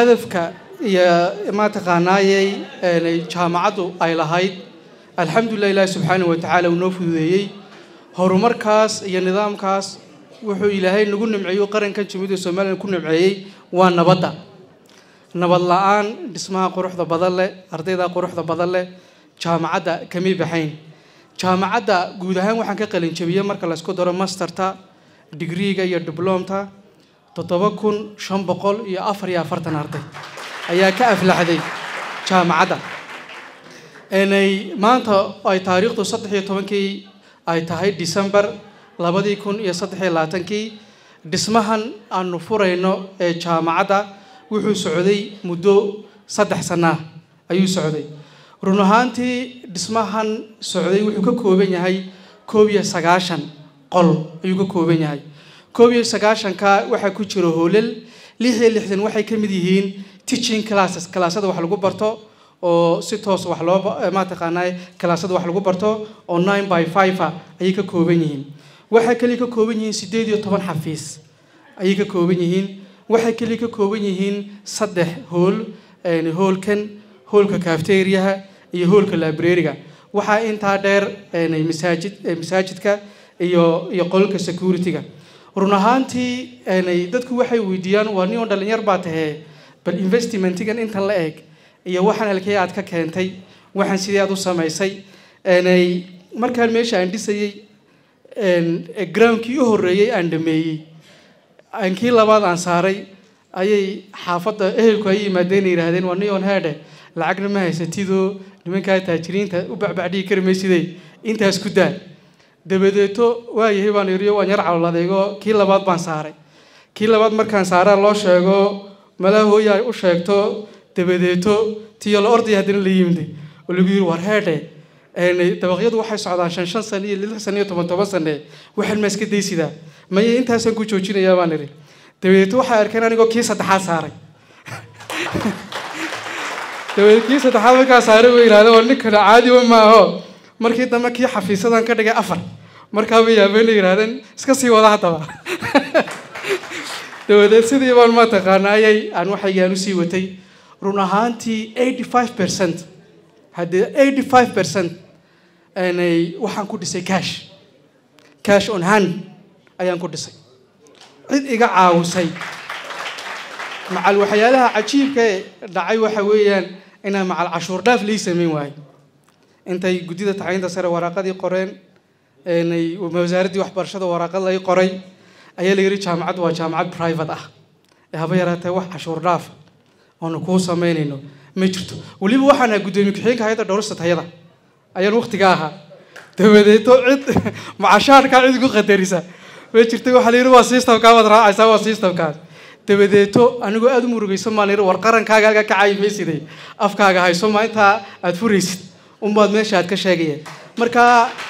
hadafka iyo mataqaanaayey jaamacaddu ay lahayd alxamdulilah ilaahi subxaana wa tacaala uu noo fududeeyey horumarkaas iyo nidaamkaas wuxuu ilaahay nagu nimceeyo qarankan jamhuuriyadda somalilan ku nimceeyey waa nabadda nabad la-aan dhismaha quruxda badan leh ardayda quruxda badan leh jaamacadda kamay baxayn jaamacadda guud ahaan waxaan ka qalinjabiyey marka laysku daro masterta digriiga iyo diblomta toddoba kun shan boqol iyo afar iyo afartan arday ayaa ka aflaxday jaamacadda maanta ay taariikhdu saddex iyo tobankii ay tahay december labadii kun iyo saddex iyo labaatankii dhismahan aanu furayno ee jaamacadda wuxuu socday muddo saddex sanaa ayuu socday run ahaantii dhismahan socday wuxuu ka kooban yahay koob iyo sagaashan qol ayuu ka kooban yahay koob iyo sagaashanka waxaa ku jira hoolal lix iyo lixdan waxay ka mid yihiin teaching classes kalaasada wax lagu barto oo si toos wax loo mataqaanaa kalaasada wax lagu barto oo nine by five ayay ka kooban yihiin waxay kaliya ka kooban yihiin siddeed iyo toban xafiis ayay ka kooban yihiin waxay kaliya ka kooban yihiin saddex hool hoolkan hoolka cafteriaha iyo hoolka librariga waxaa intaa dheer masaajid masaajidka iyo iyo qolka security-ga run ahaantii dadku waxay weydiiyaan waa nin oo dhalinyar baa tahee bal investmentigan intan la eg iyo waxaan halkee aad ka keentay waxaan sidee aad u samaysay markaan meesha aan dhisayey groundkii u horreeyey aan dhameeyey kii labaad aan saaray ayay xaafadda ehelku ay yimaadeen yidhaahdeen waa nion headhe lacagna ma haysatidoo nimankaa taajiriinta u bacbacdhigi kari maysidey intaas ku daa dabadeeto waayahay baan iriyo waan yar caloladeego kii labaad baan saaray kii labaad markaan saaraa loo sheego malaa hooya ay u sheegto dabadeeto tiyo la ordaya haddana la yimid oo lagu yiri war heedhe dabaqyadu waxay socdaan shan shan sano iyo lix sano iyo toban toban sane waxaan ma iska daysidaa maye intaasaan ku joojinayaa baan iri dabadeeto waxay arkeen anigoo kii saddexaad saaray dabadeed kii saddexaad markaa saaray way yidhahdeen waa ninkana caadiba maaho markii dambe kii xafiisadan ka dhigay afar markaa bay yaabeen yidhahdeen iska sii wada haddaba dabadeed sidii baan mataqaanaayay aan waxaygaan usii watay run ahaantii eighty five percent haddii eighty five percent waxaan ku dhisay cash cash on hand ayaan ku dhisay cid iga caawisay macal waxyaalaha cajiibka ee dhacay waxa weeyaan inaan macal cashuur dhaaf lii samayn waayo intay guddida tacliinta sare waraaqadii qoreen wasaaraddii waxbarashada waraaqad lay qoray ayaa la yidhi jaamacaddu waa jaamacad private ah ee haba yaraatee wax cashuur dhaafa oonu kuu samaynayno ma jirto weliba waxaan ahaa guddoomiye ku-xigeenka hay-adda dhowrista tayada ayaan waktiga ahaa dabadeeto cid macashaarkaa cid igu qadarisa ma jirta waxaa la yidhi waa systemkaa baad raacaysaa waa systemkaas dabadeeto anigoo aada u murugaysan baan yidhi war qarankaaga halkaa ka caayi maysiday afkaaga hayso ma intaa aada furaysid unbaad meesha aad ka sheegayeen marka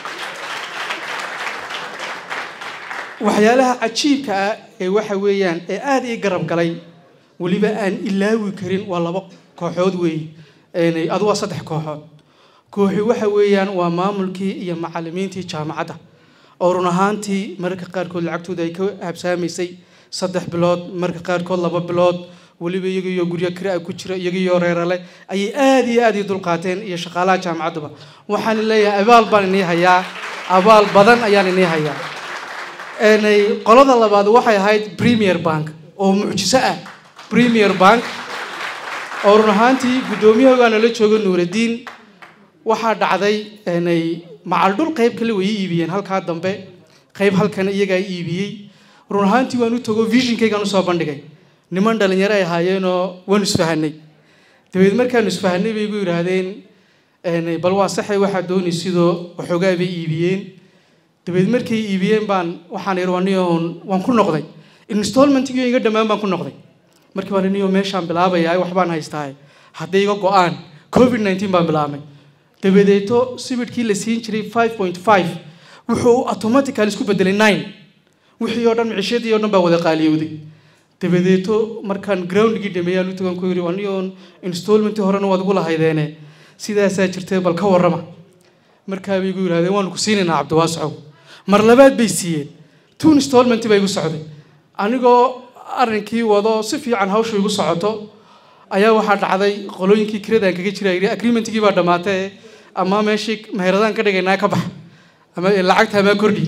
waxyaalaha cajiibka ah ee waxa weeyaan ee aada ii garab galay weliba aan ilaawi karin waa laba kooxood weeye adu waa saddex kooxood kooxi waxa weeyaan waa maamulkii iyo macalimiintii jaamacadda oo run ahaantii mararka qaarkood lacagtooda ay ka habsaamaysay saddex bilood mararka qaarkood laba bilood weliba iyagiyo guryo kiraa ku jira iyagiyo reerale ayay aada iyo aada ii dulqaateen iyo shaqaalaha jaamacadduba waxaan leeyahay abaal baan inii hayaa abaal badan ayaan inii hayaa qolada labaad waxay ahayd premier bank oo mucjiso ah premier bank oo run ahaantii guddoomiyahogaana la jooga nuuradiin waxaa dhacday macal dhul qayb kale way iibiyeen halkaa dambe qayb halkan iyagaa iibiyey run ahaantii waan u tago visionkaygaan usoo bandhigay niman dhalinyaro ay ahaayeenoo waanu isfahanay dabeed markaanu isfahanay bay igu yidhaahdeen bal waa saxay waxaa doonay sidoo waxoogaa bay iibiyeen dabeed markay iibiyeen baan waxaan ihi waniyoon waan ku noqday installmentgiyo iga dhammaan baan ku noqday markii baan niyo meeshaan bilaabayaa waxbaan haystaa hadday iga go-aan covid nineteen baan bilaabmay dabadeeto sibidhkii la siin jiray five point five wuxuu automatical isku bedelay nine wixii oo dhan micishadii oo dhan baa wada qaaliyowday dabadeeto markaan groundgii dhameeyaan u tagan ku yidhi aniyoon installmentii horena waad ugu lahaydeene sidaasaa jirtay bal ka warrama markaa bay igu yidhahdeen waanu ku siinaynaa cabdiwaasacow mar labaad bay siiyeen two installment baa igu socday anigoo arrinkii wado si fiican hawsha igu socoto ayaa waxaa dhacday qolooyinkii kiradaan kaga jira yidhi agreementkii baa dhammaatee ama meeshii meheradaan ka dhigaynaa ka bax ama lacagta ama kordhi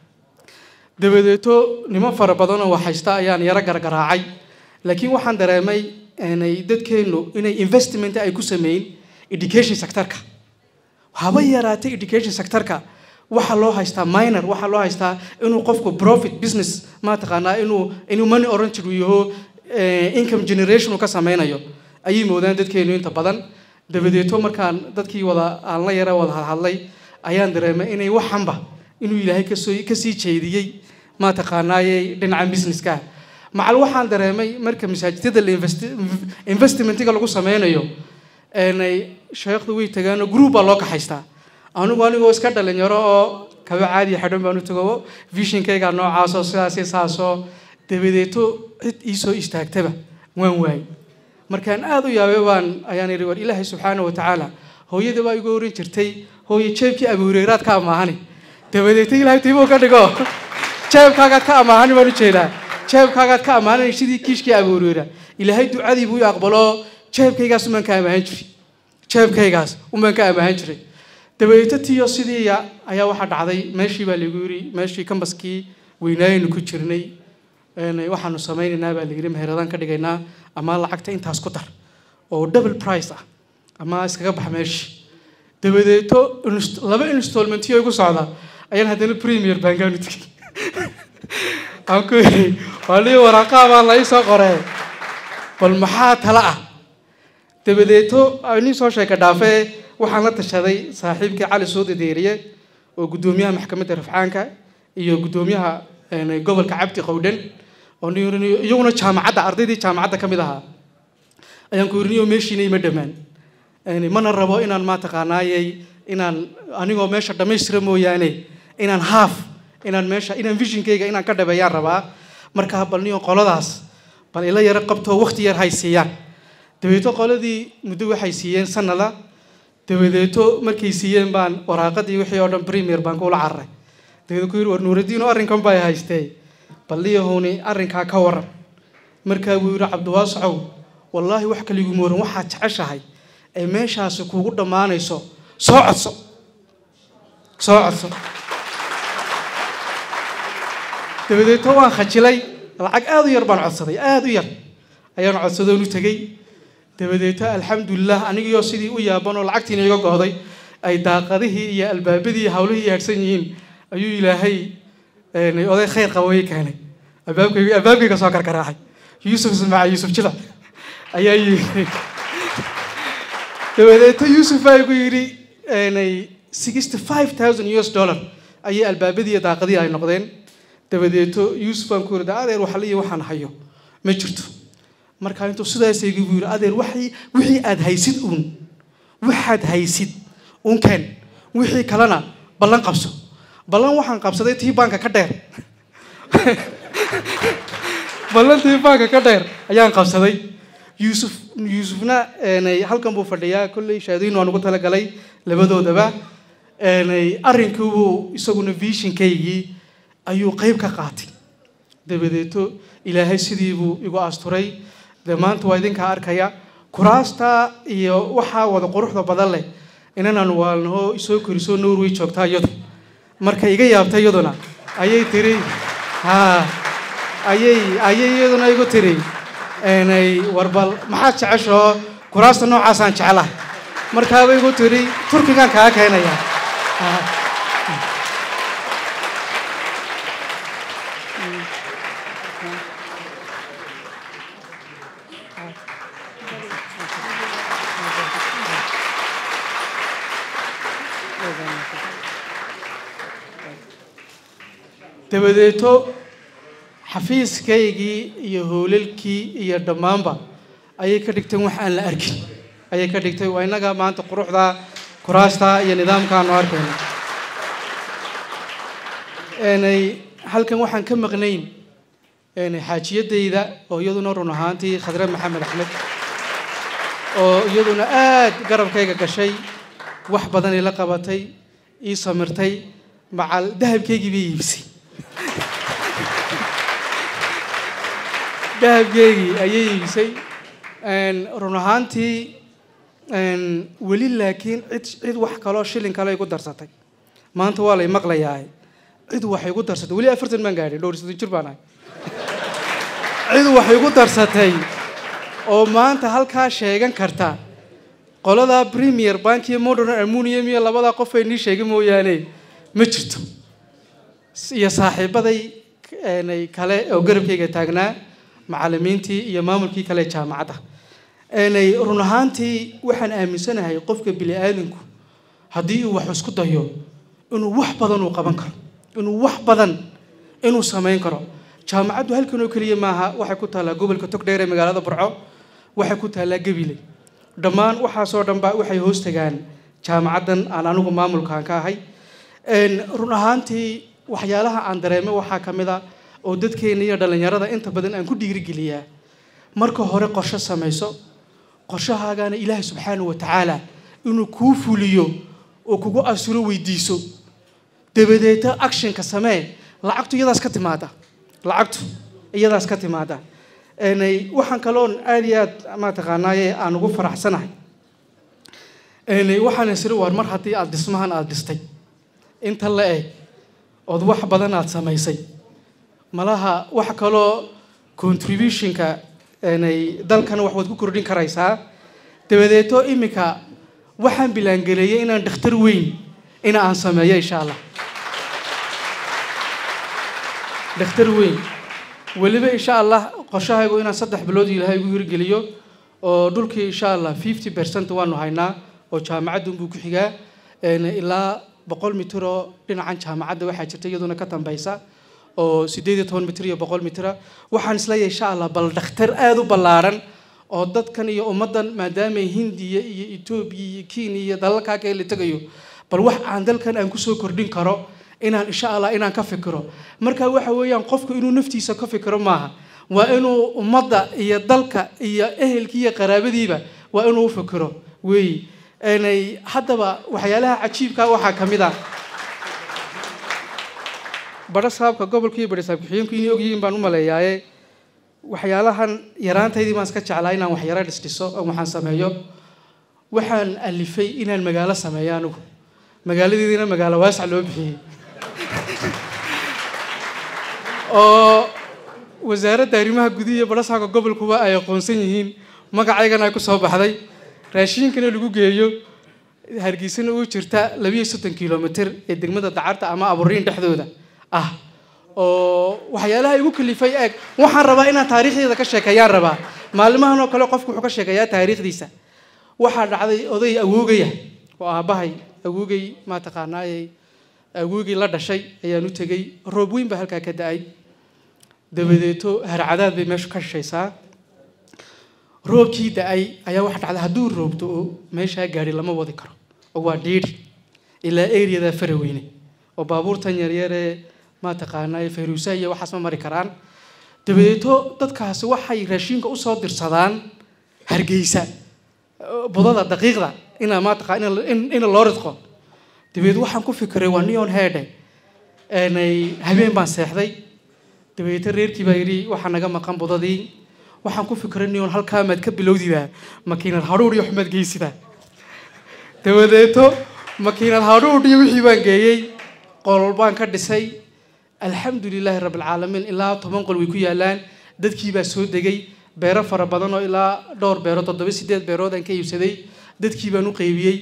dabadeeto niman fara badan oo waxhaysta ayaan yaro gargaraacay laakiin waxaan dareemay inay dadkeennu inay investment ay ku sameyn education sectorka haba yaraatay education sectorka waxaa loo haystaa minor waxaa loo haystaa inuu qofku profit business mataqaanaa inuu inuu money oriented uu yaho income generation uu ka sameynayo ayay moodaan dadkeenu inta badan dabadeeto markaan dadkii wada aan la yara wada hadlay ayaan dareemay inay waxanba inuu ilaahay kasoo kasii jeediyey mataqaanaaye dhinaca businesska macal waxaan dareemay marka masaajidada la investmentiga lagu sameynayo sheekhdu way tagaano group baa loo kaxaystaa anigu anigoo iska dhalinyaro oo kaba caadiya xidhan baan u tago vishinkayga noocaasoo sidaasi saasoo dabadeeto cid iisoo istaagtaba waan waayey markaan aada u yaabay baan ayaan idhi war ilaahay subxaana wa tacaala hooyada baa igu oran jirtay hooye jeebkii abuureyraad ka amaahani dabadeeto ilaahay tiibuu ka dhigo jeebkaagaad ka amaahani baan u jeedaa jeebkaagaad ka amaahanay sidii kiishkii abuureyra ilaahay ducadii buu i aqbalo jeebkaygaas umaan ka amaahan jiray jeebkaygaas umaan ka amaahan jiray dabadeeto tiyo sidii ayaa waxaa dhacday meeshii baa lagu yiri meeshii kambaskii weynaayaynu ku jirnay waxaanu samaynaynaa baa layidhi meheradaan ka dhigaynaa ama lacagta intaas ku dar oo double price ah ama iskaga bax meeshii dabadeeto laba installmentiyo igu socda ayaan haddana premier bankaanu tegay aan ku yidhi waa lii waraaqaa baa la ii soo qoree bal maxaa tala ah dabadeeto nin soo sheeka dhaafee waxaan la tashaday saaxiibkii cali suudi deeriye oo guddoomiyaha maxkamadda rafcaanka iyo guddoomiyaha gobolka cabdi qowdhan oo iyaguna jaamacadda ardaydii jaamacadda ka mid ahaa ayaan ku yiriniyo meeshiina ima dhammaan mana rabo inaan mataqaanaayey inaan anigoo meesha dhammaystira mooyaane inaan haaf inaan meesha inaan vishinkayga inaan ka dhabeeyaan rabaa markaa bal niyo qoladaas bal ila yaro qabtoo waqti yar hay siiyaan dabadeeto qoladii muddo waxay siiyeen sanada dabadeeto markay siiyeen baan waraaqadii wixii oo dhan premier baan kula cararay dabadeed ku yidhi war nuuraddiin oo arrinkan baa haystee bal liyahuni arrinkaa ka waran markaa buu yidhi cabdiwaasacow wallaahi wax kaliguma waran waxaad jeceshahay ee meeshaasi kuugu dhammaanayso soo codso soo codso dabadeeto waan khajilay lacag aada u yar baan codsaday aada u yar ayaan codsadoon u tegey dabadeeto alxamdulilah anigiioo sidii u yaaban oo lacagtiina iga go'day ay daaqadihii iyo albaabadii hawlihii yaadhsan yihiin ayuu ilaahay oday khayr qabooye keenay albaabkayga albaabkayga soo karkaraaxay yuusuf ismaaca yuusuf jilac ayaa yidhi dabadeeto yuusuf baa igu yidhi sixty five thousand us dollar ayay albaabadii iyo daaqadii ay noqdeen dabadeeto yuusuf baan ku yidhi adeer waxaliyo waxaan hayo ma jirto markaa intuu sidaas igu yidhi adeer waxii wixii aad haysid uun waxaad haysid uun keen wixii kalena ballan qabso ballan waxaan qabsaday tii baanka ka dheer ballan tii baanka ka dheer ayaan qabsaday yuusuf yuusufna halkan buu fadhiyaa kolley shaadiin waan ugu talagalay labadoodaba arrinkiibuu isaguna vishinkaygii ayuu qeyb ka qaatay dabadeeto ilaahay sidii buu igu asturay dee maanta waa idinkaa arkaya kuraasta iyo waxaa wada quruxda badan leh inanaan waalnaho isoo korisoo norway joogtaa iyadu marka iga yaabta iyaduna ayay tiri ha ayay ayay iyaduna igu tiri warbal maxaad jeceshoo kuraasta noocaasaan jeclahay markaaba igu tiri turkigaan kaa keenaya dabadeeto xafiiskaygii iyo howlalkii iyo dhammaanba ayay ka dhigteen wax aan la arkin ayay ka dhigtay waa innaga maanta quruxda kuraasta iyo nidaamkaanu arkayna halkan waxaan ka maqnayn xaajiyadayda oo iyaduna run ahaantii khadre maxamed axmed oo iyaduna aad garabkayga gashay wax badan ila qabatay ii samirtay macal dahabkaygii bay iibisay dahabkeygii ayay iibisay run ahaantii weli laakiin cid cid wax kaloo shilin kale igu darsatay maanta waa lay maqlayaa cid wax igu darsatay weli afartan baan gaadhay dhowr soddon jir baan ahay cid wax igu darsatay oo maanta halkaa sheegan karta qoladaa premier bank iyo modern almunium iyo labadaa qof ay nii sheegin mooyaane ma jirto iyo saaxiibaday kale oo garabkayga taagnaa macalimiintii iyo maamulkii kale jaamacadda run ahaantii waxaan aaminsanahay qofka bini aadamku haddii uu wax isku dayo inuu wax badan uu qaban karo inuu wax badan inuu samayn karo jaamacaddu halkan oo keliya maaha waxay ku taallaa gobolka togdheer ee magaalada burco waxay ku taallaa gabiley dhammaan waxaasoo dhanba waxay hoos tagaan jaamacaddan aan anigu maamulkaan ka ahay run ahaantii waxyaalaha aan dareemay waxaa ka mid a oo dadkeena iyo dhallinyarada inta badan aan ku dhiirigeliyaa marka hore qorshe samayso qorshahaagana ilaahay subxaanahu wa tacaala inuu kuu fuliyo oo kugu asuro weydiiso dabadeeta actionka samee lacagtu iyadaas ka timaada lacagtu iyadaas ka timaada waxaan kaloon aada iyo aad mataqaanaaye aan ugu faraxsanahay waxaan isiri waar mar haddii aada dhismahan aada dhistay inta la eg ood wax badan aada samaysay malaha wax kaloo contributionka dalkana wax waad ku kordhin karaysaa dabadeeto iminka waxaan bilaangeleeyay inaan dhakhtar weyn ina aan sameeyo insha allah dhakhtar weyn weliba insha allah qorshahaygu inaan saddex bilood ilaahay igu hirgeliyo oo dhulkii insha allah fifty percent waanu haynaa oo jaamacadunbuu ku xigaa ilaa boqol mitir oo dhinacan jaamacadda waxaa jirta iyaduna ka dambaysa oo sideed iyo toban mitir iyo boqol mitira waxaan isleeyahay insha allah bal dhakhtar aada u ballaaran oo dadkan iyo ummaddan maadaamay hindiya iyo etoobiya iyo kenya iyo dalalkaa kale la tegayo bal wax aan dalkan aan kusoo kordhin karo inaan insha allah inaan ka fikiro marka waxa weeyaan qofku inuu naftiisa ka fikiro maaha waa inuu ummadda iyo dalka iyo ehelkii iyo qaraabadiiba waa inuu u fikiro weeyi haddaba waxyaalaha cajiibka waxaa ka mid a badho saabka gobolka iyo badho saabkaxiyeenku inay ogyihiin baan u maleeyaaye waxyaalahan yaraantaydii baan iska jeclaa inaan wax yaro dhisdhiso oo waxaan sameeyo waxaan alifay inaan magaalo sameeyo anigu magaaladeediina magaalo waasac loo bixiyey oo wasaaradda arrimaha gudihi iyo badho saabka gobolkuba ay aqoonsan yihiin magacaygana ay ku soo baxday raashiinkana lagu geeyo hargeysana uu jirta labiiyo soddon kilomitr ee degmada dacarta ama aburiin dhexdooda ah oo waxyaalaha igu kalifay eeg waxaan rabaa inaan taariikhdeeda ka sheekeeyaan rabaa maalimahan oo kale qofku wuxuu ka sheekeeyaa taariikhdiisa waxaa dhacday oday awoogaya oo aabbahay awoogay mataqaanaayey awoogay la dhashay ayaan u tegey roob weyn baa halkaa ka da-ay dabadeeto harcadaad bay meeshu ka shishaysaa roobkii da-ay ayaa waxa dhacday hadduu roobto oo meeshaa gaari lama wadi karo oo waa dhiidhi ilaa eriyada faraweyne oo baabuurtan yaryaree mataqaanaa fayruusaha iyo waxaas ma mari karaan dabadeeto dadkaasi waxay raashiinka usoo dirsadaan hargeysa budada daqiiqda ina mataqa ina loo ridqo dabadeed waxaan ku fikiray waa neon headhe habeen baan seexday dabadeeto reerkii baa yidhi waxaa naga maqan budadii waxaan ku fikiray neon halkaa maad ka bilowdidaa makiinad hadhuudh iyo xumaad geysidaa dabadeeto makiinad hadhuudh iyo wixii baan geeyey qolol baan ka dhisay alxamdu lilaahi rabbilcaalamiin ilaa toban qol way ku yaalaan dadkii baa soo degay beero fara badan oo ilaa dhowr beerood toddoba sideed beerood aan ka iibsaday dadkii baan u qaybiyey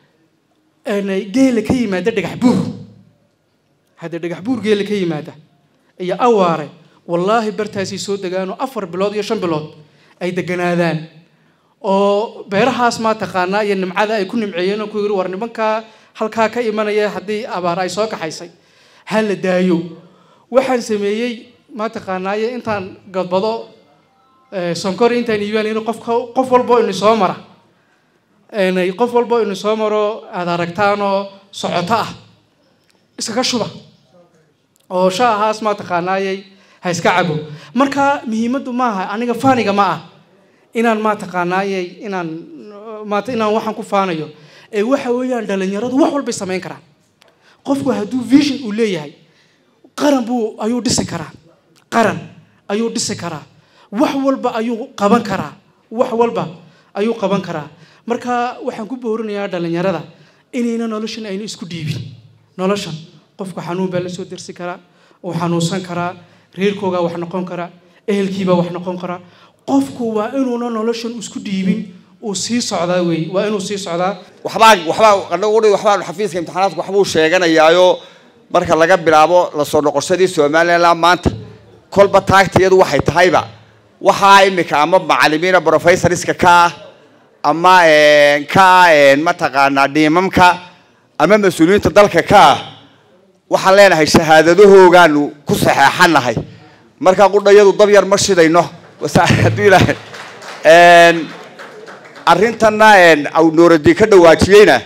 geela ka yimaada dhagax buur hadda dhagax buur geela ka yimaada iyo awaare wallaahi bartaasay soo degaanoo afar bilood iyo shan bilood ay deganaadaan oo beerahaas maa taqaanaa iyo nimcada ay ku nimceeyeen oo ku yiri war nimankaa halkaa ka imanaya haddii abaar ay soo kaxaysay ha la daayo waxaan sameeyey maa taqaanaaye intaan gadbado sonkor intaan iibaan in qof qof walbo inu soo mara qof walbo inu soo maro aad aragtaanoo socoto ah iskaga shuba oo shaahaas maa taqaanaayey ha iska cabo marka muhiimaddu maaha aniga faaniga ma ah inaan maa taqaanaayey inaan maata inaan waxaan ku faanayo ee waxa weeyaan dhalinyaradu wax walbay samayn karaan qofku hadduu vision uu leeyahay qaran buu ayuu dhisi karaa qaran ayuu dhisi karaa wax walba ayuu qaban karaa wax walba ayuu qaban karaa marka waxaan ku boorinayaa dhallinyarada inayna noloshan ayna isku dhiibin noloshan qofku xanuun baa la soo dersi karaa uu xanuunsan karaa reerkoogaa wax noqon karaa ehelkiibaa wax noqon karaa qofku waa inuuna noloshan isku dhiibin uu sii socdaa wey waa inuu sii socdaa waxbaa waxbaa anagu waxbaa xafiiska imtixaanaadka waxbuu sheeganayaayo marka laga bilaabo lasoo noqoshadii somaliland maanta kolba taagtiyadu waxay tahayba waxaa imika ama macalimiina professorska ka ah ama ka ah mataqaanaa dhiimamka ama mas-uuliyiinta dalka ka ah waxaan leenahay shahaadadahoogaanu ku saxeexanahay markaa qudhayadu dab yar ma shidayno hadduu ilaahay arrintanna nuuradii ka dhawaajiyeyna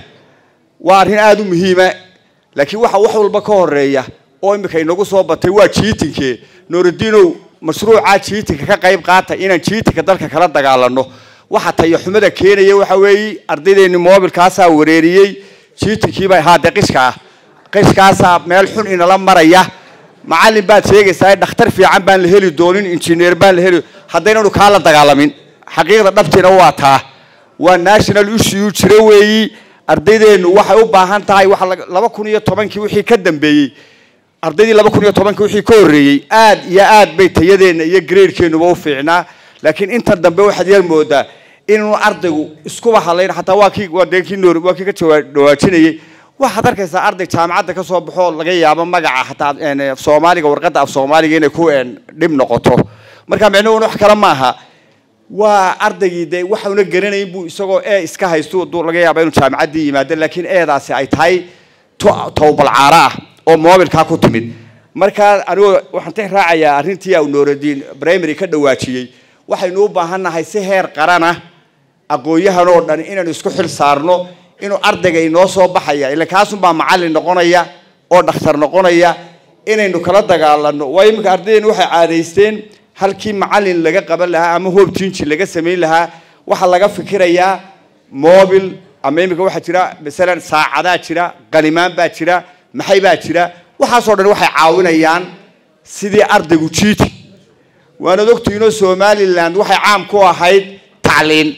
waa arrin aada u muhiima laakiin waxa wax walba ka horeeya oo imika inagu soo batay waa jiitinke nuuradiinow mashruucaa jiitinka ka qayb qaata inaan jiitinka dalka kala dagaalano waxa tayaxumada keenaya waxa weeye ardaydeeni moobilkaasaa wareeriyey jiitinkiiba haade qishka ah qishkaasaa meel xun inala maraya macallin baad sheegaysaa dhakhtar fiican baan la heli doonin injineer baan la heli haddaynanu kaa la dagaalamin xaqiiqda dhabtiina waa taa waa national issue jira weeyi ardaydeenu waxay u baahan tahay waxa laba kun iyo tobankii wixii ka dambeeyey ardaydii laba kun iyo tobankii wixii ka horreeyey aad iyo aad bay tayadeenna iyo gradekenuba u fiicnaa laakiin intan dambe waxaad yar moodaa inuu ardaygu iskuba hadlayn xataa waa kii waa dee kii noor waa kii ka dhawaajinayay waxaad arkaysaa arday jaamacadda ka soo baxoo laga yaabo magaca xataa soomaaliga warqadda af soomaaliga inay ku dhib noqoto marka micnuhuna wax kale maaha waa ardaygii dee waxauna garanayn buu isagoo e iska haysto duu laga yaaba inuu jaamacaddii yimaado laakiin eedaasi ay tahay towbalcaaro ah oo moobilkaa ku timid markaa anigu waxaan tix raacayaa arrintii au nooradiin primary ka dhawaajiyey waxaynu u baahannahay si heer qarana aqoon-yahan oo dhan inaynu isku xil saarno inuu ardayga inoo soo baxaya ila kaasunbaa macallin noqonaya oo dhakhtar noqonaya inaynu kala dagaalano waayo iminka ardaydeenu waxay caadaysteen halkii macallin laga qaban lahaa ama hoob jinji laga samayn lahaa waxaa laga fikirayaa mobil ama iminka waxaa jira masalan saacadaa jira qalimaan baa jira maxay baa jira waxaasoo dhan waxay caawinayaan sidii ardaygu jiiti waanad ogtihiinoo somaliland waxay caam ku ahayd tacliin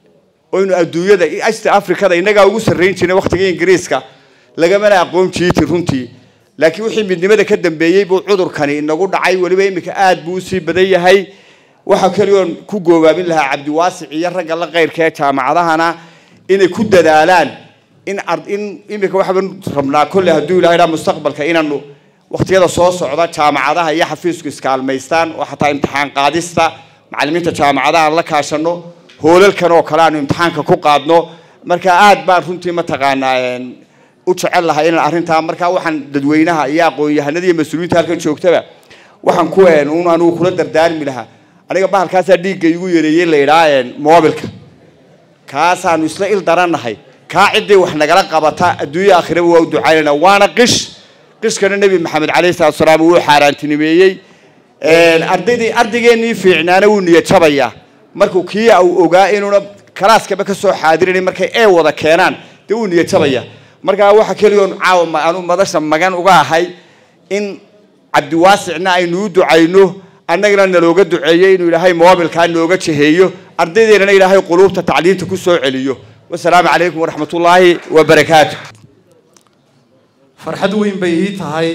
oynu adduunyada asta africada innagaa ugu sarrayn jirnay waktigii ingiriiska lagamana aqoon jiiti runtii laakiin wixii midnimada ka dambeeyey buu cudurkani inagu dhacay weliba iminka aad buu usii badan yahay waxaa keliyoon ku goobaabin lahaa cabdiwaasic iyo ragga la qayrka ee jaamacadahana inay ku dadaalaan in in iminka waxaan rabnaa kolle hadduu ilahay dhaa mustaqbalka inaanu waqtiyada soo socda jaamacadaha iyo xafiisku iskaalmaystaan oo xataa imtixaan qaadista macallimiinta jaamacadaha aan la kaashano hoolalkan oo kale aanu imtixaanka ku qaadno marka aad baan runtii mataqaanaa u jecel lahay inaan arrintaa markaa waxaan dadweynaha iyo aqoon-yahanada iyo mas-uuliyiinta halkan joogtaba waxaan ku un anigu kula dardaarmi lahaa aniga bahalkaasaa dhiigga igu yareeyey la idhaa moobilka kaasaanu isla il darannahay kaa ciddii wax nagala qabata adduunya aakhiraba waa u ducaynayna waana qish qishkana nebi maxamed calayhi salatu salaam wuu xaaraantinimeeyey ardaydii ardaygeenii fiicnaana wuu niyad jabayaa markuu kii uu ogaa inuuna kalaaskaba ka soo xaadiranin markay ee wada keenaan dee wuu niyad jabaya markaa waxa keliyoon caawa anu madasha magan uga ahay in cabdiwaasicna aynu u ducayno annagana nalooga duceeyo inuu ilaahay moobilkaa nooga jeheeyo ardaydeennana ilaahay quluubta tacliinta ku soo celiyo wasalaamu calaykum waraxmat ullaahi wabarakaatu farxad weyn bay ii tahay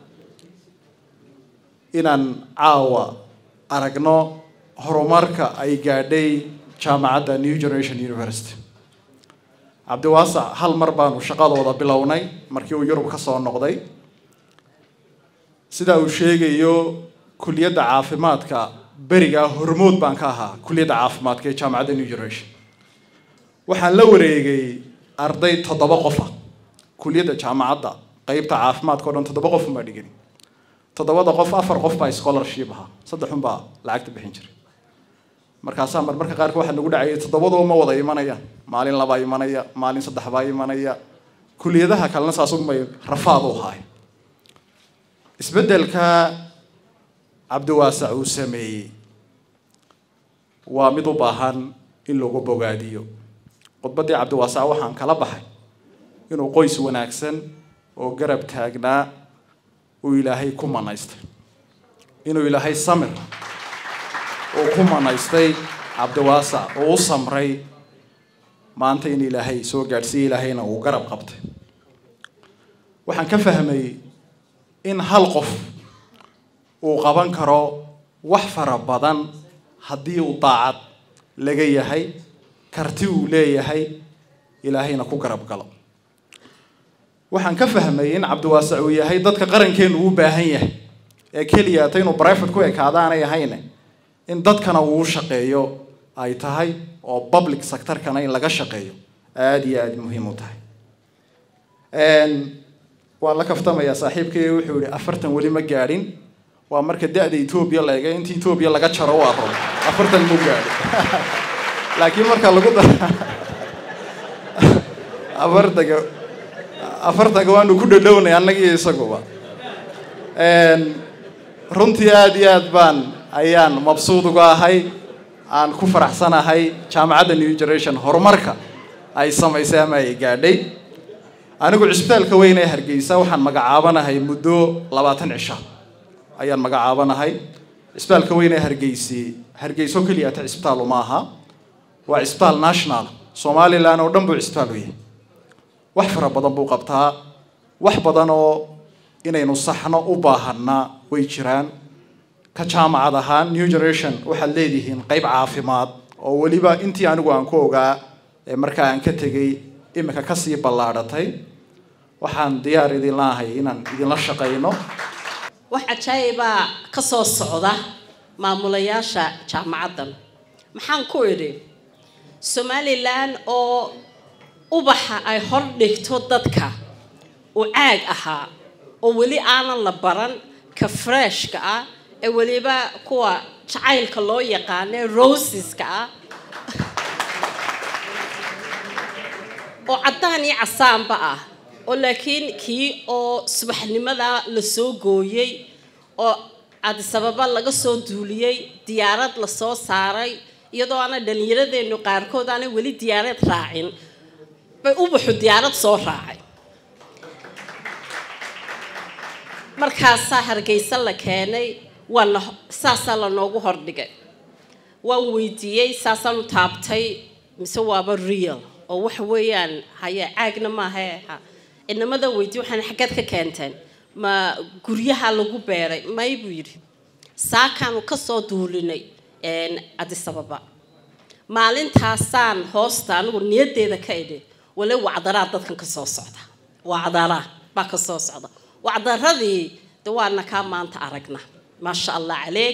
inaan caawa aragno horumarka ay gaadhay jaamacadda new generation university cabdiwaasac hal mar baanu shaqadooda bilownay markii uu yurub ka soo noqday sida uu sheegayo kuliyadda caafimaadka berigaa hormood baan ka ahaa kuliyadda caafimaadka ee jaamacadda new generation waxaan la wareegay arday toddoba qofa kuliyadda jaamacadda qeybta caafimaadka o dhan toddoba qof unbaa dhigani toddobada qof afar qof baa scholarship ahaa saddex un baa lacagta bixin jiray markaasaa mar marka qaarka waxaa nagu dhacayay toddobadoo ma wada imanayaan maalin labaa imanaya maalin saddex baa imanaya kuliyadaha kalena saasunbay rafaad u ahaay isbeddelka cabdiwaasac uu sameeyey waa mid u baahan in lagu bogaadiyo khudbaddii cabdiwaasac waxaan kala baxay inuu qoys wanaagsan oo garab taagnaa uu ilaahay ku manaystay inuu ilaahay samir uu ku manaystay cabdiwaasac oo u samray maanta in ilaahay soo gaadhsiiye ilaahayna uu garab qabtay waxaan ka fahmay in hal qof uu qaban karo wax fara badan haddii uu daacad laga yahay karti uu leeyahay ilaahayna ku garab galo waxaan ka fahmay in cabdiwaasac uu yahay dadka qarankeenu u baahan yahay ee keliya ta inuu brivate ku ekaada aanay ahayne in dadkana uu shaqeeyo ay tahay oo public sectorkana in laga shaqeeyo aada iyo aada muhiim u tahay waan la kaftamayaa saaxiibkay wuxuu yihi afartan weli ma gaadhin waa marka da-da etoobiya la ega inta etoobiya laga jaro waa rabo afartan mu gaadhin laakiin marka lagu da afartanka afartanka waanu ku dhadhownay annagiiyo isaguba runtii aada iyo aad baan ayaan mabsuud uga ahay aan ku faraxsanahay jaamacadda new generation horumarka ay samaysay ama ay gaadhay anigu cisbitaalka weyn ee hargeysa waxaan magacaabanahay muddo labaatan cisha ayaan magacaabanahay cisbitaalka weyn ee hargeysi hargeyso keliya ta cisbitaal uma aha waa cisbitaal national somalilan oo dhan buu cisbitaal u yahay wax fara badan buu qabtaa wax badan oo inaynu saxno u baahanaa way jiraan ka jaamacad ahaan new generation waxaad leedihiin qeyb caafimaad oo weliba intii anigu aan ku ogaa ee markaa aan ka tegay imika kasii ballaadhatay waxaan diyaar idin laahay inaan idinla shaqayno wax cajaayibaa ka soo socda maamulayaasha jaamacaddan maxaan ku idhi somalilan oo ubaxa ay hor dhigto dadka uu caag ahaa oo weli aanan la baran ka freshka ah ee weliba kuwa jacaylka loo yaqaane rosiska ah oo caddaan iyo casaanba ah oo laakiin kii oo subaxnimada la soo gooyey oo cadisababa laga soo duuliyey diyaarad lasoo saaray iyadoo aana dhallinyaradeennu qaarkood aanay weli diyaarad raacin bay ubaxu diyaarad soo raacay markaasaa hargeysa la keenay waana saasaa lanoogu hordhigay waan weydiiyey saasaan u taabtay mise waaba real oo waxa weeyaan haye caagna maaha ha inamadan weydiiye waxaan xaggeed ka keenteen ma guryaha lagu beeray may buu yidhi saakaanu kasoo duulinay cadisababa maalintaasaan hoosta anigu niyaddeeda ka idhi wale wacdaraa dadkan ka soo socda wacdaraa baa ka soo socda wacdaradii de waana kaa maanta aragna maasha allah caleeg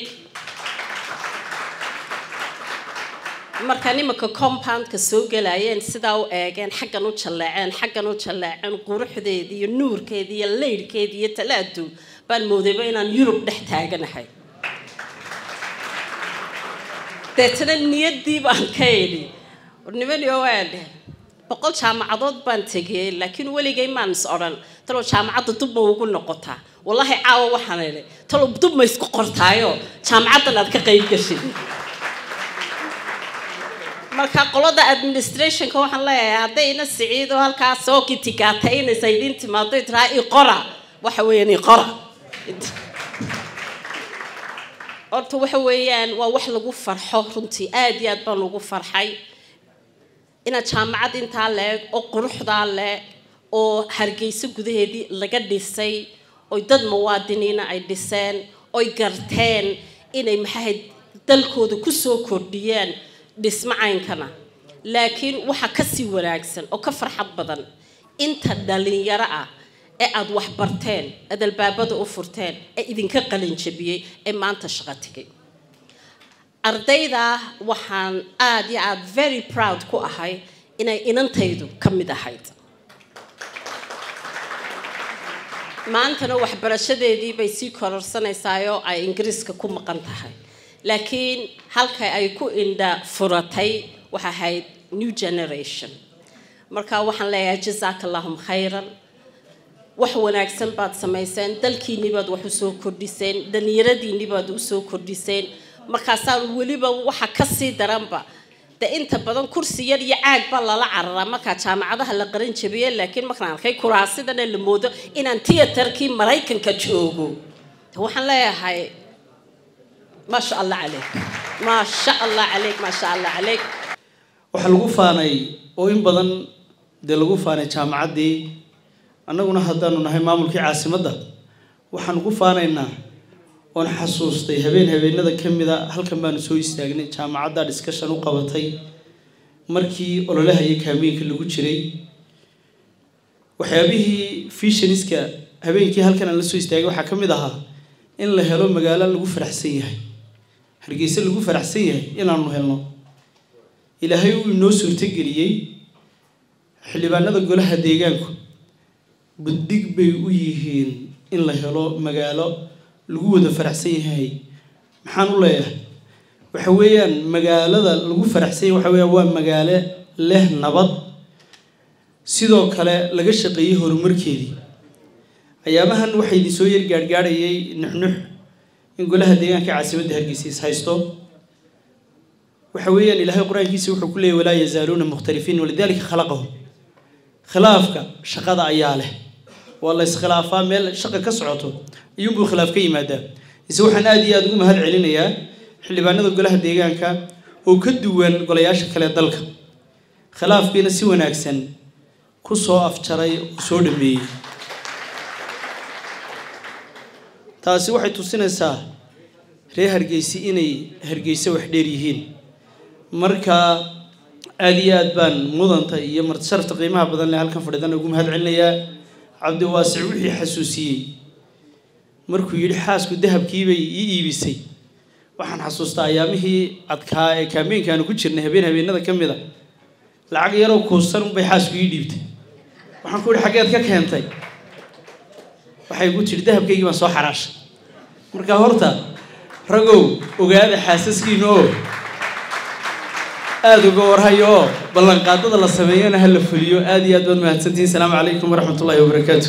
markaan imanka compoundka soo gelayeen sidaa u eegeen xaggan u jalleeceen xaggan u jalleeceen quruxdeedii iyo nuurkeedii iyo leydhkeedii iyo talaadu baan moodayba inaan yurub dhex taaganahay deetana niyaddii baan ka idhi nimanio waa dheh boqol jaamacadood baan tegiyey laakiin weligay maan is odhan talow jaamacadda dub ma ugu noqotaa wallaahi caawa waxaan idhi talow dub ma isku qortaayo jaamacaddan aad ka qayb gashay marka qolada administrationka waxaan leeyahay haddayna siciido halkaa soo kitikaataynaysa idin timaado tiraa iqora waxa weeyaan iqora horta waxa weeyaan waa wax lagu farxo runtii aada iyo aad baan ugu farxay inaad jaamacad intaa leeg oo quruxdaa leh oo hargeyso gudaheedii laga dhisay oy dad muwaadiniina ay dhiseen oy garteen inay maxahayd dalkooda kusoo kordhiyeen dhismo caynkana laakiin waxa kasii wanaagsan oo ka farxad badan inta dhalinyaro ah ee aada wax barteen aad albaabada u furteen ee idinka qalinjabiyey ee maanta shaqo tegay ardayda waxaan aada iyo aada very proud ku ahay inay inantaydu ka mid ahayd maantana waxbarashadeedii bay sii kororsanaysaayoo ay ingiriiska ku maqan tahay laakiin halka ay ku indha furatay waxay ahayd new generation marka waxaan leeyahay jazaaka allahum khayran wax wanaagsan baad samayseen dalkiinni baad wax usoo kordhiseen dhallinyaradiinni baad usoo kordhiseen markaasaan weliba waxa kasii daranba de inta badan kursi yar iyo caag baa lala cararaa markaa jaamacadaha la qaran jabiye laakiin markaan arkay kuraasidana la moodo inaan tiyatarkii maraykanka joogo waxaan leeyahay maasha allah caleyk maasha allah caleyk maasha allah caleyk waxaa lagu faanay oo in badan dee lagu faanay jaamacaddii annaguna haddaanu nahay maamulkii caasimadda waxaan ugu faanaynaa oon xasuustay habeen habeenada ka mida halkan baanu soo istaagnay jaamacadda discussion u qabatay markii ololaha iyo kaameenka lagu jiray waxyaabihii fishaniska habeenkii halkan aan la soo istaagay waxaa ka mid ahaa in la helo magaalo lagu faraxsan yahay hargeysa lagu faraxsan yahay inaanu helno ilaahay uu inoo suurtogeliyey xildhibaanada golaha deegaanku buddig bay u yihiin in la helo magaalo lagu wada faraxsan yahay maxaan u leeyahay waxa weeyaan magaalada lagu faraxsan yahay waxa weeyaan waa magaalo leh nabad sidoo kale laga shaqeeyey horumarkeedii ayaamahan waxaa idin soo yar gaadhgaadhayay nuxnux in golaha deegaanka caasimadda hargeysa is haysto waxa weeyaan ilaahay qur-aankiisa wuxuu ku leeyay walaa yazaaluuna mukhtalifiin walidaalika khalaqahum khilaafka shaqada ayaa leh waa la iskhilaafaa meel shaqa ka socoto iyuunbuu khilaaf ka yimaadaa ise waxaan aada iyo aada ugu mahad celinayaa xildhibaanada golaha deegaanka oo ka duwan golayaasha kale dalka khilaafkiina si wanaagsan ku soo afjaray oo soo dhameeyey taasi waxay tusinaysaa reer hargeysi inay hargeysa wax dheer yihiin marka aada iyo aad baan mudanta iyo martisharafta qiimaha badan leh halkan fadhiidana ugu mahad celinayaa cabdiwaasic wixii xasuusiyey markuu yidhi xaasku dahabkiibay ii iibisay waxaan xasuustaa ayaamihii adkaa ee kaameenkaanu ku jirnay habeen habeenada ka mid a lacag yaroo kuusan unbay xaasku ii dhiibtay waxaan ku yidhi xaggeed ka keentay waxay ku tidhi dahabkaygii baan soo xaraashay marka horta ragow ogaada xaasaskiina oo aada uga warhayo oo ballanqaadada la sameeyana ha la fuliyo aada iyo aad baad mahadsantihin asalaamu calaykum waraxmat ullahi wabarakaatu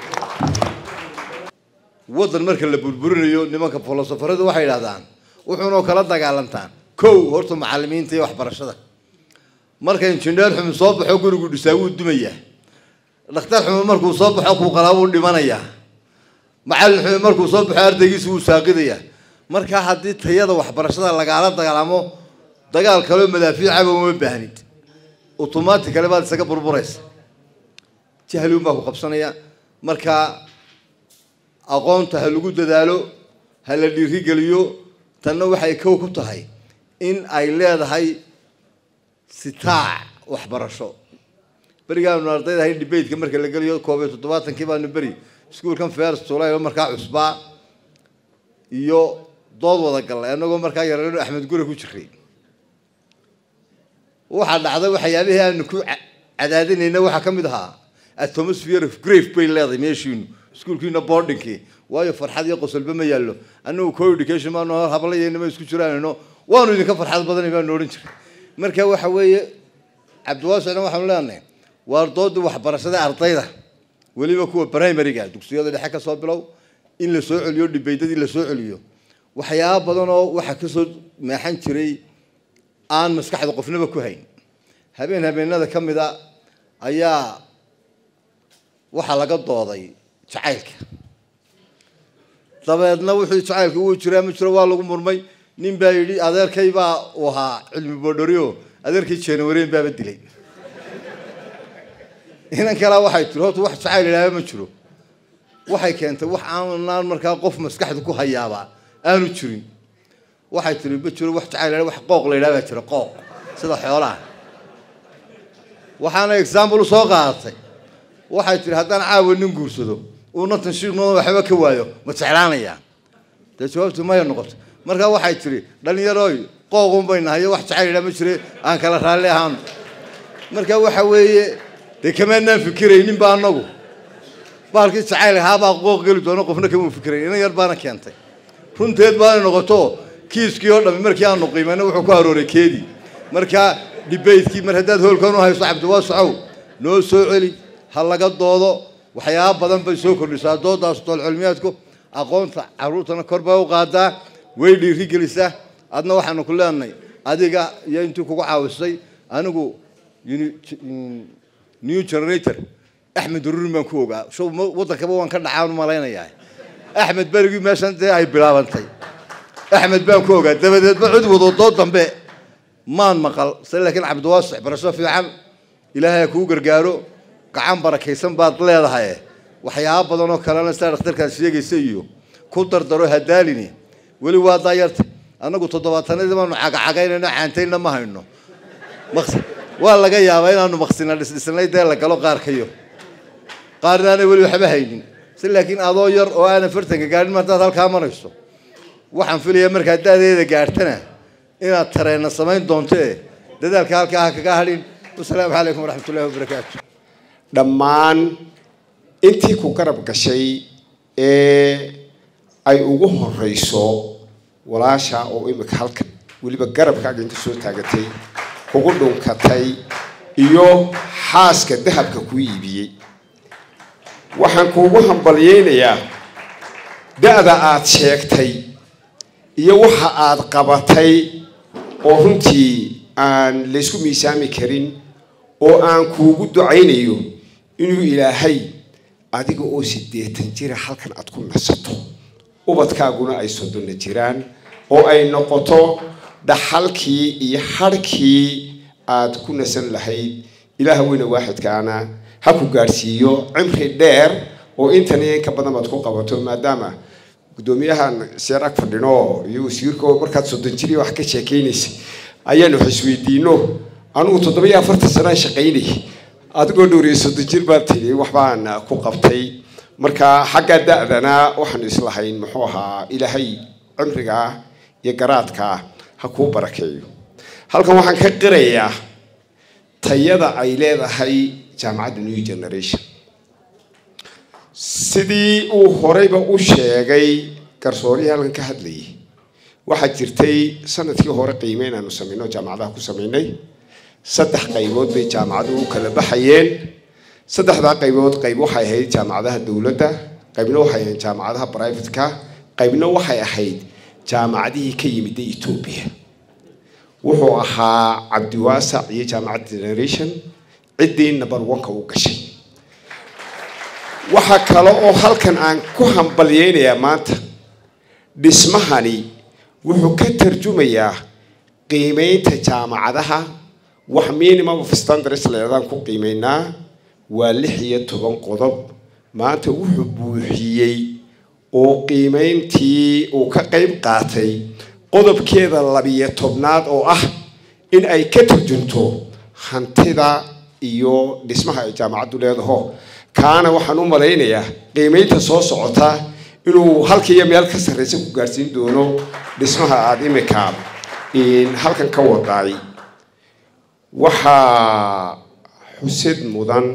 waddan marka la burburinayo nimanka filosofaradu waxay idhahdaan wuxuunoo kala dagaalantaan kow horta macalimiinta iyo waxbarashada marka injineer xumi soo baxo gurigu dhisaa wuu dumayaa dhakhtar xumi markuu soo baxo kuu qalaa wuu dhimanayaa macallin xumi markuu soo baxo ardaygiisa wuu saaqidayaa marka haddii tayada waxbarashada lagaala dagaalamo dagaal kaleo madaafiicaba uma baahnid automaticale baad isaga burburaysa jahli unbaa ku qabsanaya marka aqoonta ha lagu dadaalo ha la dhiirigeliyo tanna waxay kow ku tahay in ay leedahay sitaac waxbarasho berigaanu ardayda ahay debateka marka la geliyo koob iyo toddobaatankii baanu beri iskuolkan first july markaa cusbaa iyo dood wada gallay annagoo markaa yareeno axmed gure ku jiray waxaa dhacday waxyaabihii aanu ku cadaadinayna waxaa ka mid ahaa atmosphere of grave bay leedahay meeshiinu iskuolkiina boardingkii waayo farxad iyo qosolba ma yaallo annagu co education baanu hablayeynama isku jiraanayno waanu idinka farxad badanay baanu odhan jiray marka waxa weeye cabdiwaasicna waxaanu leenahay waa doodii waxbarashada ardayda weliba kuwa primaryga dugsiyada dhexe ka soo bilow in la soo celiyo dhibaydadii la soo celiyo waxyaaba badan oo waxaa kasoo meexan jiray aan maskaxda qofnaba ku hayn habeen habeenada ka mid a ayaa waxaa laga dooday jacaylka dabeedna wuxuu jacaylka uu jiraa ma jiro waa lagu murmay nin baa yidhi adeerkay baa uu ahaa cilmi boodhorio adeerkay jeenawareen baaba dilay inan kalaa waxay tiri horta wax jacayl idhaaba ma jiro waxay keentay wax aanaan markaa qof maskaxda ku hayaaba aanu jirin waxay tiri ma jiro wax jacayl wax qooq la yidhaha baa jira qooq sida xoolaha waxaana example u soo qaadatay waxay tiri haddaan caawa nin guursado uuna tanshiiqnooda waxba ka waayo ma jeclaanayaa dee jawaabtu maya noqoto markaa waxay tiri dhallinyarooy qooqun bay nahay wax jacayl idhaa ma jire aan kala raalli ahaano marka waxa weeye dee kamaanaan fikiraynin ba anagu bahalkii jacayl ahaabaa qooq geli doono qofna kama fikirayn inan yar baana keentay runteed baana noqoto kiiskii oo dhammi markii aanu qiimayna wuxuu ku arooray keedii marka dhibaydkii mar haddaad hoolkan u hayso cabdiwaasacow noo soo celi ha laga doodo waxyaaba badan bay soo kordhisaa doodaas doolcilmiyaadku aqoonta caruurtana kor bay u qaadaa way dhiiri gelisaa adna waxaanu ku leenahay adiga iyo intii kugu caawisay anigu new generator axmed ururin baan ku ogaa show wadankaba waan ka dhacaan u malaynayaa axmed berigii meeshan dee ay bilaabantay axmed baan ku ogaa dabadeedba cid wadoodoo dambe maan maqal se laakiin cabdiwaasix barasho fiican ilaahay ha kuu gargaaro gacan barakaysan baad leedahay waxyaaba badan oo kalena sidaa dhakhtarkaad sheegaysa iyo ku dardaro hadaalini weli waa daayarta annagu toddobaatanadii baanu cagacagaynayno caantayna ma hayno maqs waa laga yaabaa inaanu maqsina dhisdhisnay dee la galo qaarkayo qaarna aanay weli waxba haynin si laakiin adoo yar oo aanan fartanka gaadhin martaad halkaa marayso waxaan filayaa markaad da'deeda gaartana inaad tareenna samayn doonto ee dadaalka halkaa ha kaga hadhin wasalaamu calaykum waraxmatullahi wabarakaatu dhammaan intii ku garab gashay ee ay ugu horeyso walaasha oo imika halkan weliba garabkaaga inta soo taagatay kugu dhunkatay iyo xaaska dahabka ku iibiyey waxaan kuugu hambalyeynayaa da-da aada sheegtay iyo waxa aada qabatay oo runtii aan laysku miisaami karin oo aan kuugu ducaynayo inuu ilaahay adiga oo siddeetan jira halkan aada ku nasato ubadkaaguna ay soddonna jiraan oo ay noqoto dhaxalkii iyo hadhkii aada ku nasan lahayd ilaah weyne waaxidkaana ha ku gaadhsiiyo cimri dheer oo intan iyo inka badan baad ku qabato maadaama guddoomiyahan seer ag fadhino iyo wasiirka markaad soddon jiri wax ka sheekeynaysa ayaanu wax isweydiino anugu toddoba-iyo afartan sanaa shaqaynay adigoo dhowriya soddon jir baad tiri waxbaan ku qabtay marka xagga da-dana waxaanu islahayn muxuu ahaa ilaahay cimrigaa iyo garaadkaa ha kuu barakeeyo halkan waxaan ka qirayaa tayada ay leedahay jaamacadda new generation sidii uu horeyba u sheegay garsoorihii halkan ka hadlayay waxaa jirtay sanadkii hore qiime inaanu samayno jaamacadaha ku samaynay saddex qaybood bay jaamacaduhu u kala baxayeen saddexdaa qaybood qayb waxay ahayd jaamacadaha dowladda qaybna waxay ahayd jaamacadaha brivatka qaybna waxay ahayd jaamacadihii ka yimiday etoobiya wuxuu ahaa cabdiwaasac iyo jaamacadda generation ciddii number one-ka u gashay waxaa kale oo halkan aan ku hambalyeynayaa maanta dhismahani wuxuu ka tarjumayaa qiimeynta jaamacadaha wax minimum of standards leedaan ku qiimeynaa waa lix iyo toban qodob maanta wuxuu buuxiyey oo qiimeyntii uu ka qayb qaatay qodobkeeda labiyo tobnaad oo ah in ay ka turjunto hantida iyo dhismaha ay jaamacaddu leedaho kaana waxaan u malaynayaa qiimeynta soo socota inuu halkiiyo meel ka sarreysa ku gaadhsiin doono dhismaha aada imika halkan ka wadaay waxaa xusid mudan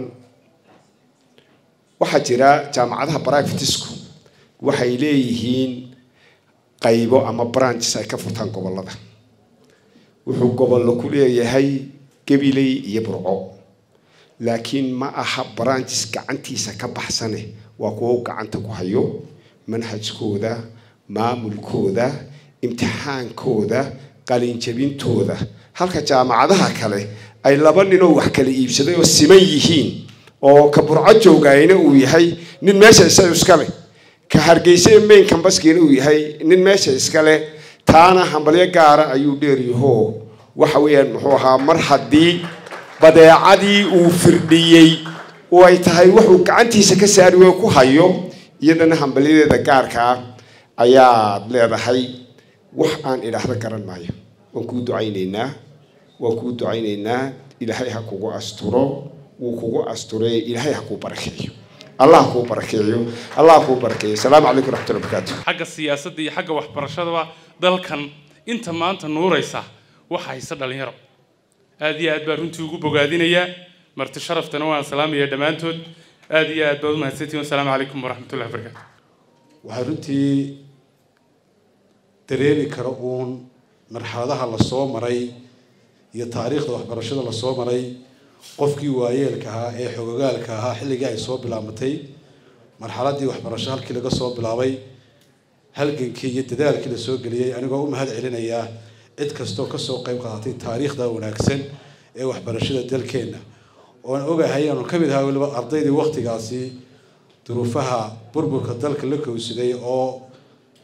waxaa jira jaamacadaha brivatisku waxay leeyihiin qaybo ama branches ay ka furtaan gobollada wuxuu gobollo ku leeyahay gabiley iyo burco laakiin ma aha branches gacantiisa ka baxsane waa kuwo gacanta ku hayo manhajkooda maamulkooda imtixaankooda qalinjabintooda halka jaamacadaha kale ay laba ninoo wax kala iibsaday oo siman yihiin oo ka burco joogayna uu yahay nin meesha isaga iskale ka hargeysa main cambaskiina uu yahay nin meesha iskale taana hambalyo gaara ayuu dheeryaho waxa weeyaan muxuu ahaa mar haddii badeecadii uu firdhiyey oo ay tahay wuxuu gacantiisa ka saari wey ku hayo iyadana hambalyadeeda gaarkaa ayaad leedahay wax aan idhaahdo garan maayo waan kuu ducaynaynaa waan kuu ducaynaynaa ilaahay ha kugu asturo wuu kugu asture ilaahay ha kuu barakeeyo allah ha kuu barakeeyo allah ha kuu barakeeyo asalaamu calaykum raxmatullahi barakaatu xagga siyaasadda iyo xagga waxbarashadaba dalkan inta maanta nuuraysa waxa hayse dhalinyaro aad iyo aad baa runtii ugu bogaadinayaa marti sharaftana waan salaamaya dhammaantood aad iyo aad baad umahadsantihin wasalaamu calaykum waraxmatullahi wabarakaatu waxaa runtii dareemi kara uun marxaladaha lasoo maray iyo taariikhda waxbarashada lasoo maray qofkii waayeelka ahaa ee xogogaalka ahaa xilligii ay soo bilaabatay marxaladii waxbarasho halkii laga soo bilaabay halgankii iyo dadaalkii lasoo geliyey anigoo u mahad celinayaa cid kastoo kasoo qayb qaadatay taariikhda wanaagsan ee waxbarashada dalkeenna oon ogahay aanu ka mid ahaa weliba ardaydii waktigaasi duruufaha burburka dalka la kowsaday oo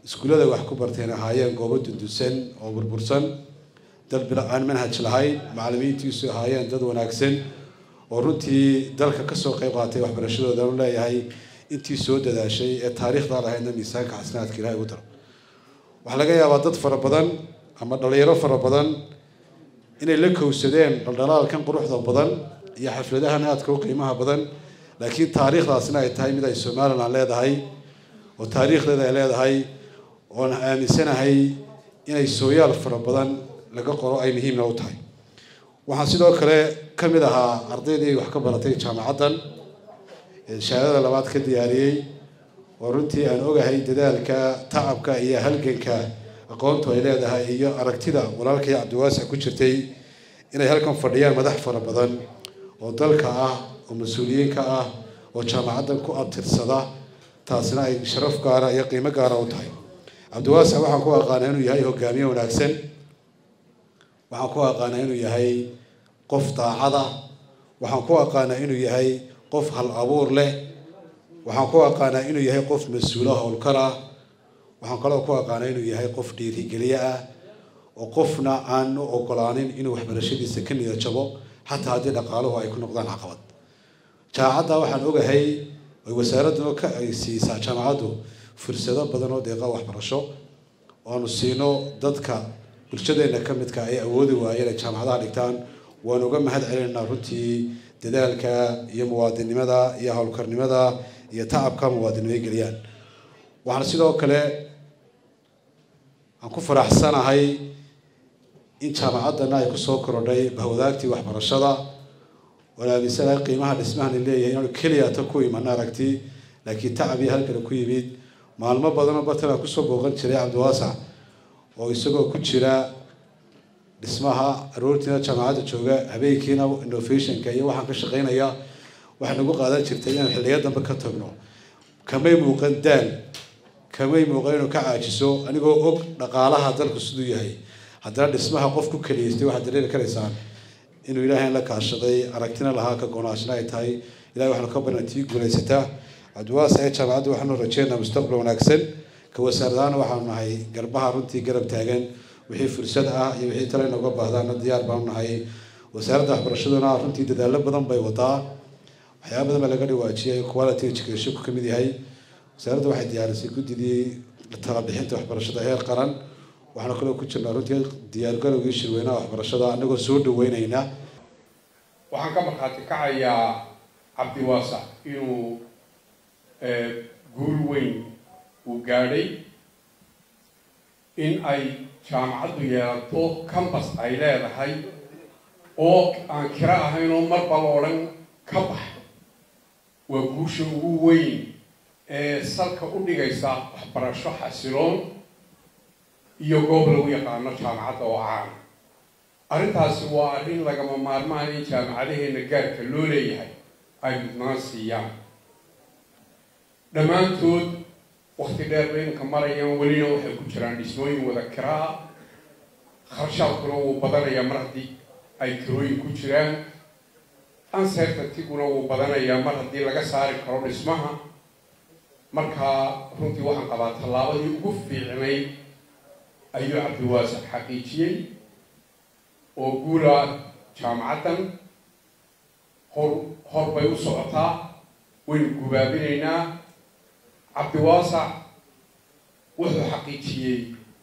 iskuullada wax ku barteen ahaayeen goobo dundusan oo burbursan dad bila aan manhaj lahayn macallimiintiisu ahaayeen dad wanaagsan oo runtii dalka kasoo qayb qaatay waxbarashadooda u leeyahay intii soo dadaashay ee taariikhda lahaydna miisaanka xasanaadka ilahay ugu daro waxaa laga yaabaa dad fara badan ama dhalinyaro fara badan inay la kowsadeen dhaldhalaalkan quruxda badan iyo xafladahan aadka u qiimaha badan laakiin taariikhdaasna ay tahay mid ay somaliland leedahay oo taariikhdeeda ay leedahay oon aaminsanahay inay sooyaal fara badan laga qoro ay muhiimna u tahay waxaan sidoo kale ka mid ahaa ardaydii wax ka baratay jaamacaddan shahaadada labaad ka diyaariyey oo runtii aan ogahay dadaalka tacabka iyo halganka aqoontu ay leedahay iyo aragtida walaalkay cabdiwaasic ku jirtay inay halkan fadhiyaan madax fara badan oo dalka ah oo mas-uuliyiinka ah oo jaamacaddan ku abtirsada taasina ay sharaf gaara iyo qiimo gaara u tahay cabdiwaasic waxaan ku aqaanaa inuu yahay hogaamiye wanaagsan waxaan ku aqaanaa inuu yahay qof daacada waxaan ku aqaanaa inuu yahay qof hal abuur leh waxaan ku aqaanaa inuu yahay qof mas-uulo howlkar ah waxaan kaloo ku aqaanaa inuu yahay qof dhiirigeliye ah oo qofna aan u ogolaanin inuu waxbarashadiisa ka niyad jabo xataa haddii dhaqaaluhu ay ku noqdaan caqabad jaamacadda waxaan ogahay ay wasaaradduna ka ay siisaa jaamacaddu fursado badan oo deeqa waxbarasho oanu siino dadka bulshadeenna ka midka ay awoodi waayeen ay jaamacadaha dhigtaan waan uga mahad celinaynaa runtii dadaalka iyo muwaadinnimada iyo howlkarnimada iyo tacabka muwaadinimo ay geliyaan waxaan sidoo kale aan ku faraxsanahay in jaamacaddana ay kusoo korodhay bahwadaagtii waxbarashada waan aaminsanahay qiimaha dhismahani leeyahay inaanu keliya ta ku iman aragti laakiin tacab iyo halkale ku yimid maalmo badanoo bartan aan kusoo booqan jiray cabdiwaasac oo isagoo ku jira dhismaha aroortiina jaamacadda jooga habeenkiina innovationka iyo waxaan ka shaqaynaya waxay nagu qaadan jirtay inaan xilliyo dambe ka tagno kamay muuqan daal kamay muuqan inuu ka caajiso anigoo og dhaqaalaha dalku siduu yahay haddana dhismaha qof ku keliyaystay waxaad dareeri karaysaan inuu ilaahay la kaashaday aragtina lahaa ka gonaashna ay tahay ilahay waxaanu ka barna tii guulaysataa cabdiwaas ee jaamacadda waxaanu rajeynaa mustaqbal wanaagsan ka wasaaradaana waxaanu nahay garbaha runtii garab taagan wixii fursad ah iyo wixii tale inooga baahdaana diyaar baanu nahay wasaaradda waxbarashaduna runtii dadaallo badan bay wadaa waxyaaba badan baa laga dhawaajiyay quality education ka mid yahay wasaaradda waxay diyaarisay guddidii talabixinta waxbarashada heer qaran waxaanu kaloo ku jirnaa runtii diyaargarowgii shirweynaha waxbarashada anagoo soo dhaweynayna waxaan ka markhaati kacayaa cabdiwaasac inuu guul weyn uu gaadhay in ay jaamacaddu yeelato cambas ay leedahay oo aan kira ahayn oo marba la odhan ka bax waa guusha ugu weyn ee salka u dhigaysa waxbarasho xasiloon iyo goob lagu yaqaano jaamacadda oo caana arrintaasi waa arrin lagama maarmaan in jaamacadaheena gaarka loo leeyahay ay mudnaan siiyaan dhammaantood wakti dheer bay imka marayaan welina waxay ku jiraan dhismooyin wada kiraa kharshaadkuna wuu badanayaa mar haddii ay kirooyin ku jiraan uncertaintiguna wuu badanayaa mar haddii laga saari karo dhismaha markaa runtii waxaan qabaa tallaabadii ugu fiicnay ayuu cabdiwaasac xaqiijiyey oo guula jaamacaddan hor hor bay u socotaa waynu gubaabinaynaa cabdiwaasac wuxuu xaqiijiyey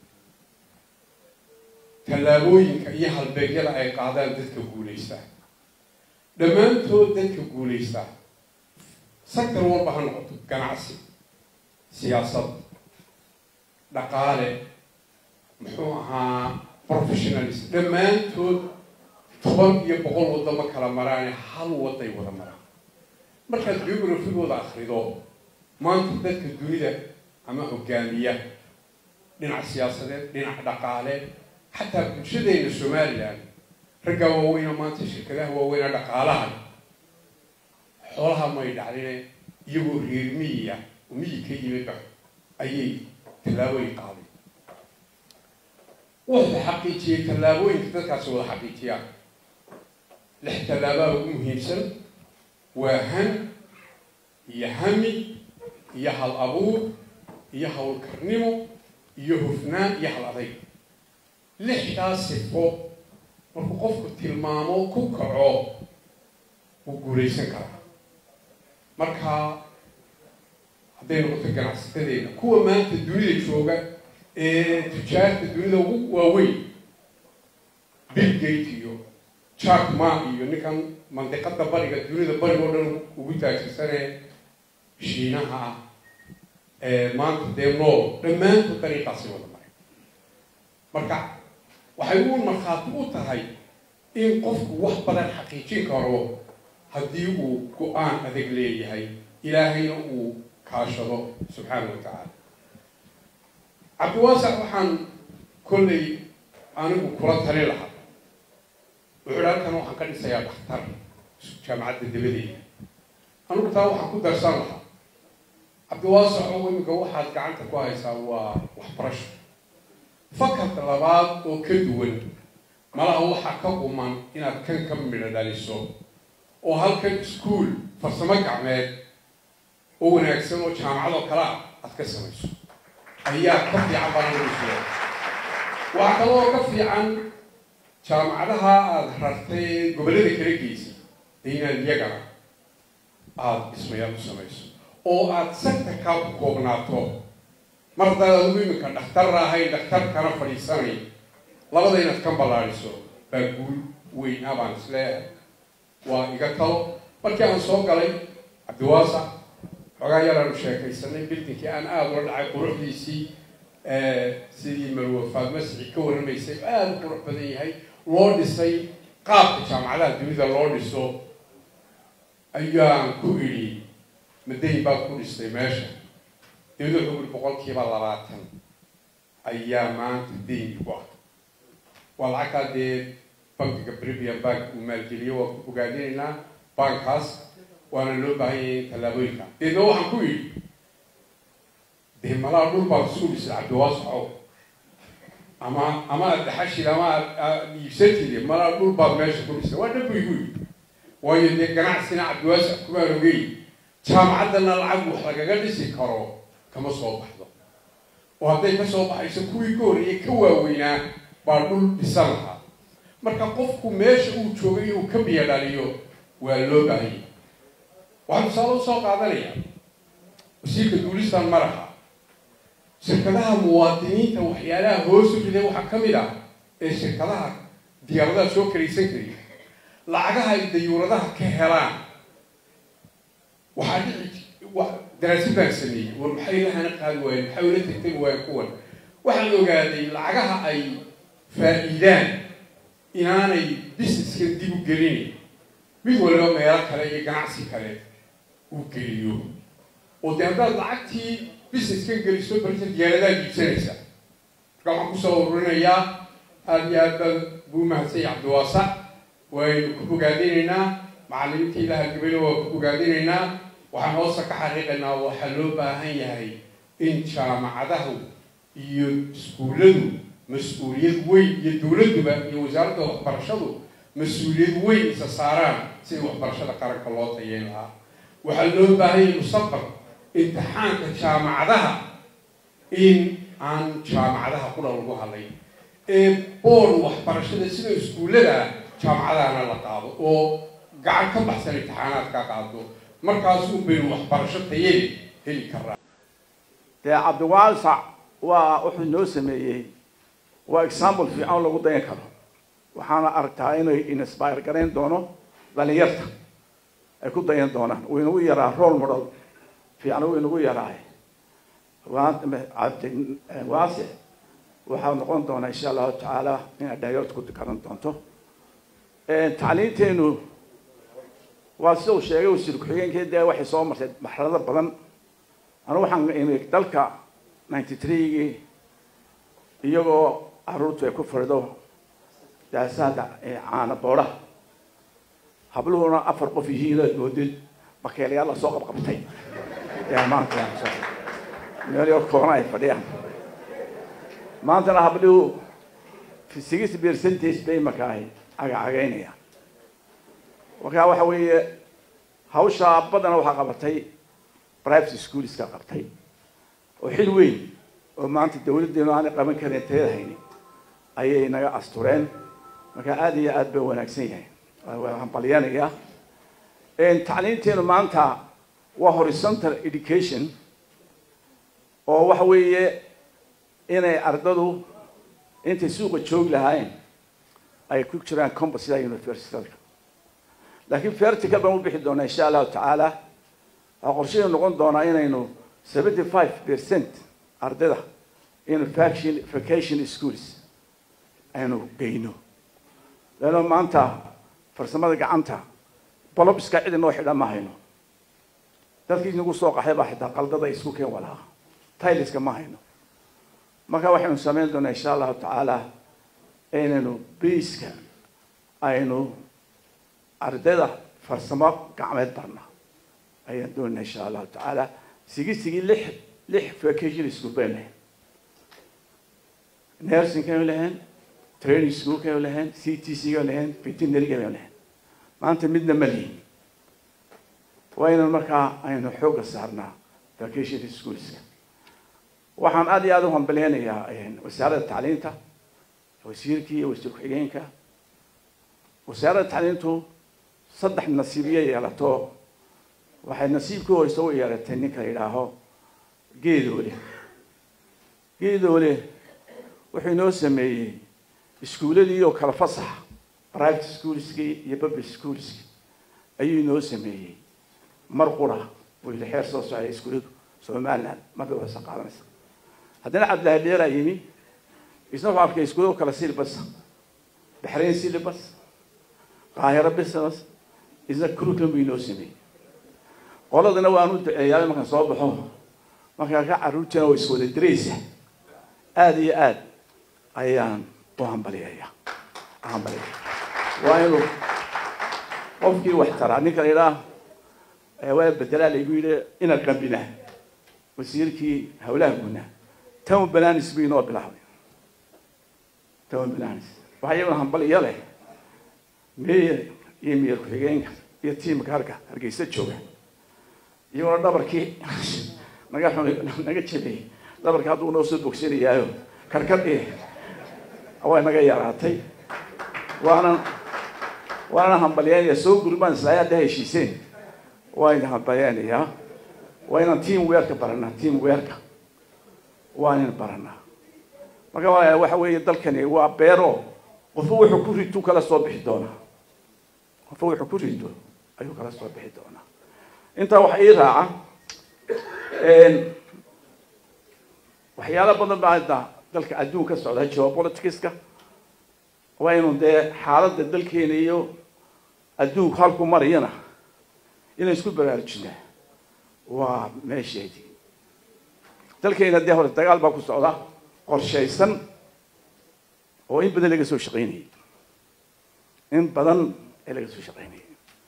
tallaabooyinka iyo halbeegyada ay qaadaan dadka guulaysta dhammaantood dadka guulaysta sector walba ha noqoto ganacsi siyaasad dhaqaale muxuu ahaa professionalist dhammaantood toban iyo boqol wadamo kala maraane hal waday wada maraan markaad geografigooda akrido maanta dadka dunida ama hogaamiya dhinac siyaasadeed dhinac dhaqaale xataa bulshadeena somalilan raggaa waaweyna maanta shirkadaha waaweyna dhaqaalaha xoolaha may dhacline iyagoo reer miyiya oo miyi ka yimidba ayay tallaabooyin qaaday wuxuu xaqiijiyey tallaabooyinka dadkaasi wada xaqiijiyaan lix tallaabaa ugu muhiimsan waa han iyo hami iyo hal abuur iyo howlkarnimo iyo hufnaan iyo hal adayg lixdaas sifo markuu qofku tilmaamo ku kaco wuu guulaysan karaa marka hadday noqoto ganacsatadeena kuwa maanta dunida jooga ee tujaarta dunida ugu waaweyn bill gate iyo jack ma iyo ninkan mandiqada bariga dunida bariga oo dhan ugu taajirsanee shiinaha ah ee maanta dee nool dhammaantood dariiqaasi wada maray marka waxay u markhaati u tahay in qofku wax badan xaqiijin karo haddii uu go-aan adag leeyahay ilaahayna uu kaashado subxaana wa tacaala cabdiwaasac waxaan kollay anigu kula tali lahaa wuxuu halkan waxaan ka dhisayaa dhakhtar jaamacadda dabadeeda anigu taa waxaan ku darsan lahaa cabdiwaasac oo iminka waxaad gacanta ku haysaa waa waxbarasho fakarka labaad oo ka duwan malaha waxaa ka quman inaad kan ka midho dhaliso oo halkan iskuol farsamo gacmeed oo wanaagsan oo jaamacadoo kale ah aad ka samayso ayaa ka fiican baanausulo waxaa kaloo ka fiican jaamacadaha aada rartay gobollada kala geysay dee inaad iyagana aada dhismayaal ku samayso oo aada sectorkaa ku koobnaato mar haddaad adigu iminka dhakhtar ahayn dhakhtarkana fadhiisanay labada inaad ka ballaadiso baa guul weyn ah baan isleeyahay waa iga talo markii aan soo galay cabdiwaasac xoogaa yaraanu sheekaysanay bildinkii aan aada ula dhacay quruxdiisii sidii marwafaad masixi ka warramaysay aada u qurux badan yahay loo dhisay qaabka jaamacadaha dunida loo dhiso ayaan ku idhi madayn baad ku dhistay meesha dawlad wuxuu uri boqolkiiba labaatan ayaa maanta dayn igu ah waa lacagtaa dee bankiga premium bank uu maalgeliyo waa ku ogaadinaynaa bankaas waana loo baahan yahay in tallaabooyinka deedna waxaan ku yidhi dee malaa dhul baad isu dhisay cabdiwaasacow ama ama aad dhaxashid ama aad iibsatid malaa dhul baad meesha ku dhisay waa dhabu igu yidhi waayo dee ganacsina cabdiwaasac kumaan ogey jaamacaddana lacag wax lagaga dhisi karo kama soo baxdo oo hadday ka soo baxayso kuwii ka horreeyay ka waaweynaa baa dhul dhisan lahaa marka qofku meesha uu joogay inuu ka biyo dhaliyo waa loo baahanya waxaan tusaale usoo qaadanaya wasiirka duulistan maraha shirkadaha muwaadiniinta waxyaalaha hoosu riday waxaa ka mid ah ee shirkadaha diyaaradaha soo karaysan kariya lacagaha ay dayuuradaha ka helaan waxaa dhici daraasad baan sameeyey war maxay lahana qaadi waayeen maxay ula tagtagi waayeen kuwan waxaan ogaaday lacagaha ay faa-iidaan inaanay businesskan dib u gelinayn mid waliba meelo kale iyo ganacsi kale uu geliyo oo dee haddaad lacagtii businesskan geliso barta diyaaradaad iibsanaysa marka waxaan kusoo ururinayaa aada iyo aad baa buu mahadsanya cabdiwaasac waynu ku bogaadinaynaa macalimiinta ilaha gabadha waa ku bogaadinaynaa waxaan hoosta ka xaqiiqaynaa waxaa loo baahan yahay in jaamacadahu iyo iskuulladu mas-uuliyad weyn iyo dowladduba iyo wasaaradda waxbarashadu mas-uuliyad weyn isa saaraan sidii waxbarashada qaranka loo tayeyn lahaa waxaa loo baahan yahay mustaqbal imtixaanka jaamacadaha in aan jaamacadaha qura lagu hadlayn ee boor waxbarashada sida iskuullada jaamacadahana la qaado oo gacan ka baxsan imtixaanaadka qaado markaasuu baynu waxbarasho tayeli heli karaa dee cabdiwaasac waa wuxuu noo sameeyey waa example fiican lagu dayan karo waxaana aragtaa inay inspire garayn doono dhalinyarta ay ku dayan doonaan uu inagu yaraa role model fiican uu inagu yaraay waase waxaa noqon doonaa insha allahu tacaala inaad dhalinyarta ku garan doonto tacliinteenu waa sida uu sheegay wasiir ku-xigeenkii dee waxay soo martay marxalado badan anu waxaan imi dalka ninety threegii iyagoo caruurtu ay ku fadhido daasaada caana boodaha habluhuna afar qof yihiin oad moodid bakeelayaal la soo qabqabtay yaa maanta meel yar koona ay fadhiyaan maantana habluhu six percentage bay marka ay cagacagaynayaan markaa waxa weeye hawshaa badana waxaa qabatay private schoolska qabtay oo xil weyn oo maanta dawladdeenu aanay qaban karin tayada hayni ayay naga astureen marka aada iyo aada bay wanaagsan yahay waan balyanayaa tacliinteenu maanta waa horizontal education oo waxa weeye inay ardadu intay suuqa joogi lahaayeen ay ku jiraan compas sida universitadka laakiin vertical baan u bixi doonaa insha allahu tacaala waxaa qorshadeenu noqon doonaa inaynu seventy five percent ardayda in vacation vacation schools aynu geyno leanno maanta farsamada gacanta bolobiska cid inoo xidhan ma hayno dadkii nagu soo qaxay baa xitaa qaldada isku keen walaha tayliska ma hayno marka waxaynu samayn doonaa insha allahu tacaala inaynu biiska aynu ardayda farsamo gacmeed barna ayaan doonayna insha allahu tacaala sigisigii lix lix vacation school baynu lahayn nursing kaynu lahayn training school kaynu lahayn c t c kaynu lahayn veterinary kaynu lahayn maanta midna ma lihin waa inaan markaa aynu xoogga saarnaa vacation schoolska waxaan aada iyo aada u hambaleynayaa wasaaradda tacliinta wasiirkii iyo wasiir ku-xigeenka wasaaradda tacliintu saddex nasiibyo yeelato waxay nasiibkii horeysa u yeelatay ninka la yidhaaho geedoole geedoole wuxuu inoo sameeyey iskuuladii oo kala fasaxa private schoolskii iyo public schoolskii ayuu inoo sameeyey mar qura buu yidhi xeer soo socday iskuuladu somaliland marba wasa qaadanaysa haddana cabdillahi dheeraa yimi isna wuxuu arkay iskuulado kala silibas baxrayn silibas qaahiro business isna curriculum buu inoo sameeyey qoladana waan u duceeyaa markaan soo baxo markaa ka carruurtiina waa iswada diraysa aada iyo aad ayaan u hambaliyaya hambaliyaya waa inuu qofkii wax taraa ninka la yidhaah waa bedelaa laygu yidhi ina qambina wasiirkii hawlaha guuna town bananis buu inoo bilaabay town bananis waxaa iyaguna hambaliya leh meyer iyo meyer ku-xigeenka iyo tiimka harka hargeysa jooga iyaguna dhabarkii naga naga jebiyey dhabarkii hadduu noo soo bogsanayaayo karkadhii way naga yaraatay waanan waanan hambalyeynaya soo gurmaan islaayaa hadda heshiiseen waa idin hambalyeynayaa waa inaan team weerka baranaa team weerka waa inaan baranaa marka walaala waxa weeye dalkani waa beero qofba wuxuu ku rito kala soo bixi doonaa qofba wuxuu ku rito ayuu kala soo bixi doonaa intaa waxa ii raaca waxyaalo badan baa hadda dalka adduun ka socda geopoliticska waa inu dee xaaladda dalkeena iyo adduunku halku marayana inaan isku baraarujinaa waa meesheedii dalkeena dee hore dagaal baa ku socda qorshaysan oo in badan laga soo shaqaynayay in badan ee laga soo shaqaynayay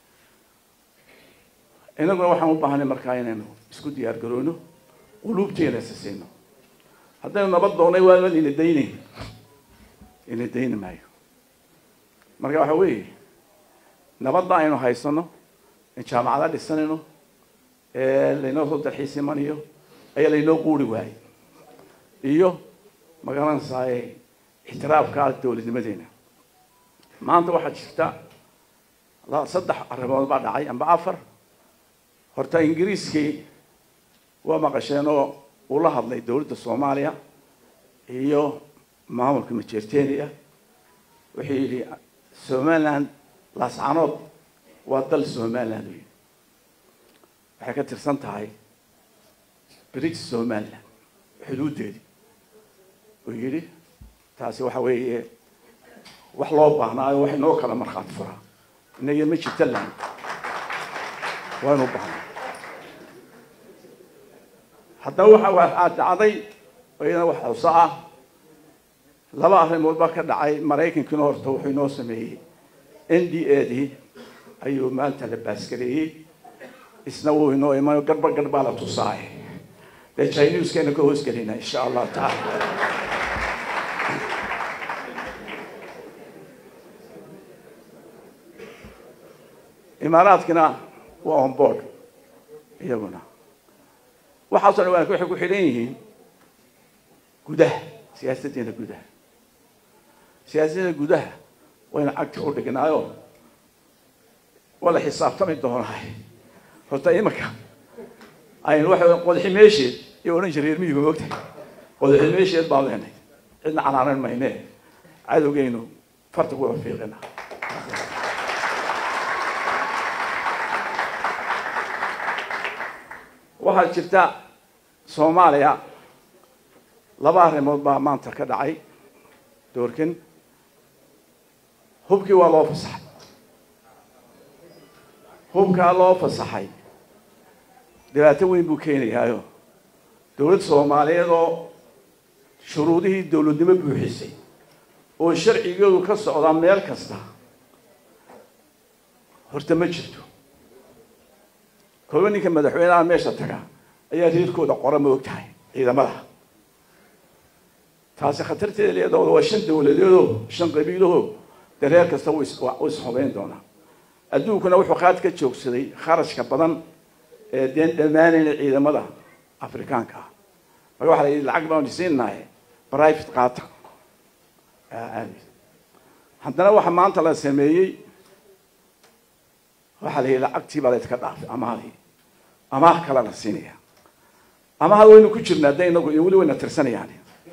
inaguna waxaan u baahanay markaa inaynu isku diyaar garoono quluubteena isasiino haddaynu nabad doonay waa ina daynayn ina dayni maayo marka waxa weeye nabadda aynu haysano in jaamacada dhisanayno ee laynoo soo dalxiis imanayo ayaa laynoo quuri waayey iyo magaranaysaay ixtiraafka dowladnimadeena maanta waxaa jirta saddex arrimood baa dhacay amba afar horta ingiriiskii waa maqasheen oo uu la hadlay dowladda soomaaliya iyo maamulka majeerteniya wuxuu yidhi somaliland laascanood waa dal somaliland u yidhi waxay ka tirsan tahay british somaliland xuduuddeedii uu yidhi taasi waxa weeye wax loo baahnaayo wax inoo kala markhaati furaa inaga ma jirta land waa inu baahnaa haddaba waxa waxaa dhacday iyadana wax xuso ah laba arrimood baa ka dhacay maraykankiina horta wuxuu inoo sameeyey n d a dii ayuu maanta la baaskareeyey isna wuu inoo imanayo garba garbaa la tusaay dee chineskeena ka hoosgelina insha allahu tacaala imaaraadkina waa on board iyaguna waxaasoo dhan waxay ku xidhan yihiin gudaha siyaasaddeena gudaha siyaasaddeena gudaha wayna cagti u dhignaayo waa la xisaabtami doonaay horta imanka aynu waxa qodaxi meesheed iyo odhan jiray reer miyigu moogtahay qodaxi meesheed baan leenay cidna canaanan mayne cadowgeynu farta ku fiiqina waxaa jirta soomaaliya laba arrimood baa maanta ka dhacay doorkan hubkii waa loo fasaxay hubkaa loo fasaxay dhibaato weyn buu keenayaayo dowlad soomaaliyeed oo shuruudihii dowladnimo buuxisay oo sharcigeedu ka socdaa meel kasta horta ma jirto kooba ninka madaxweynaha meesha taga ayaa reerkooda qora ma og tahay ciidamada taasi khatarteeda leedooda waa shan dowladeedoo shan qabiilahoo dee reer kasta wuu isxubayn doonaa adduunkuna wuxuu qaad ka joogsaday kharashka badan ee deen dhammaanayna ciidamada afrikaanka ah marka waxa la yidhi lacag baanu siinahay private qaata haddana waxa maanta la sameeyey waxaa la yidhi lacagtii baa layska dhaafay amaadii amaah kale la siinaya amaha waynu ku jirnaa de inagu iyo weli wayna tirsanayaan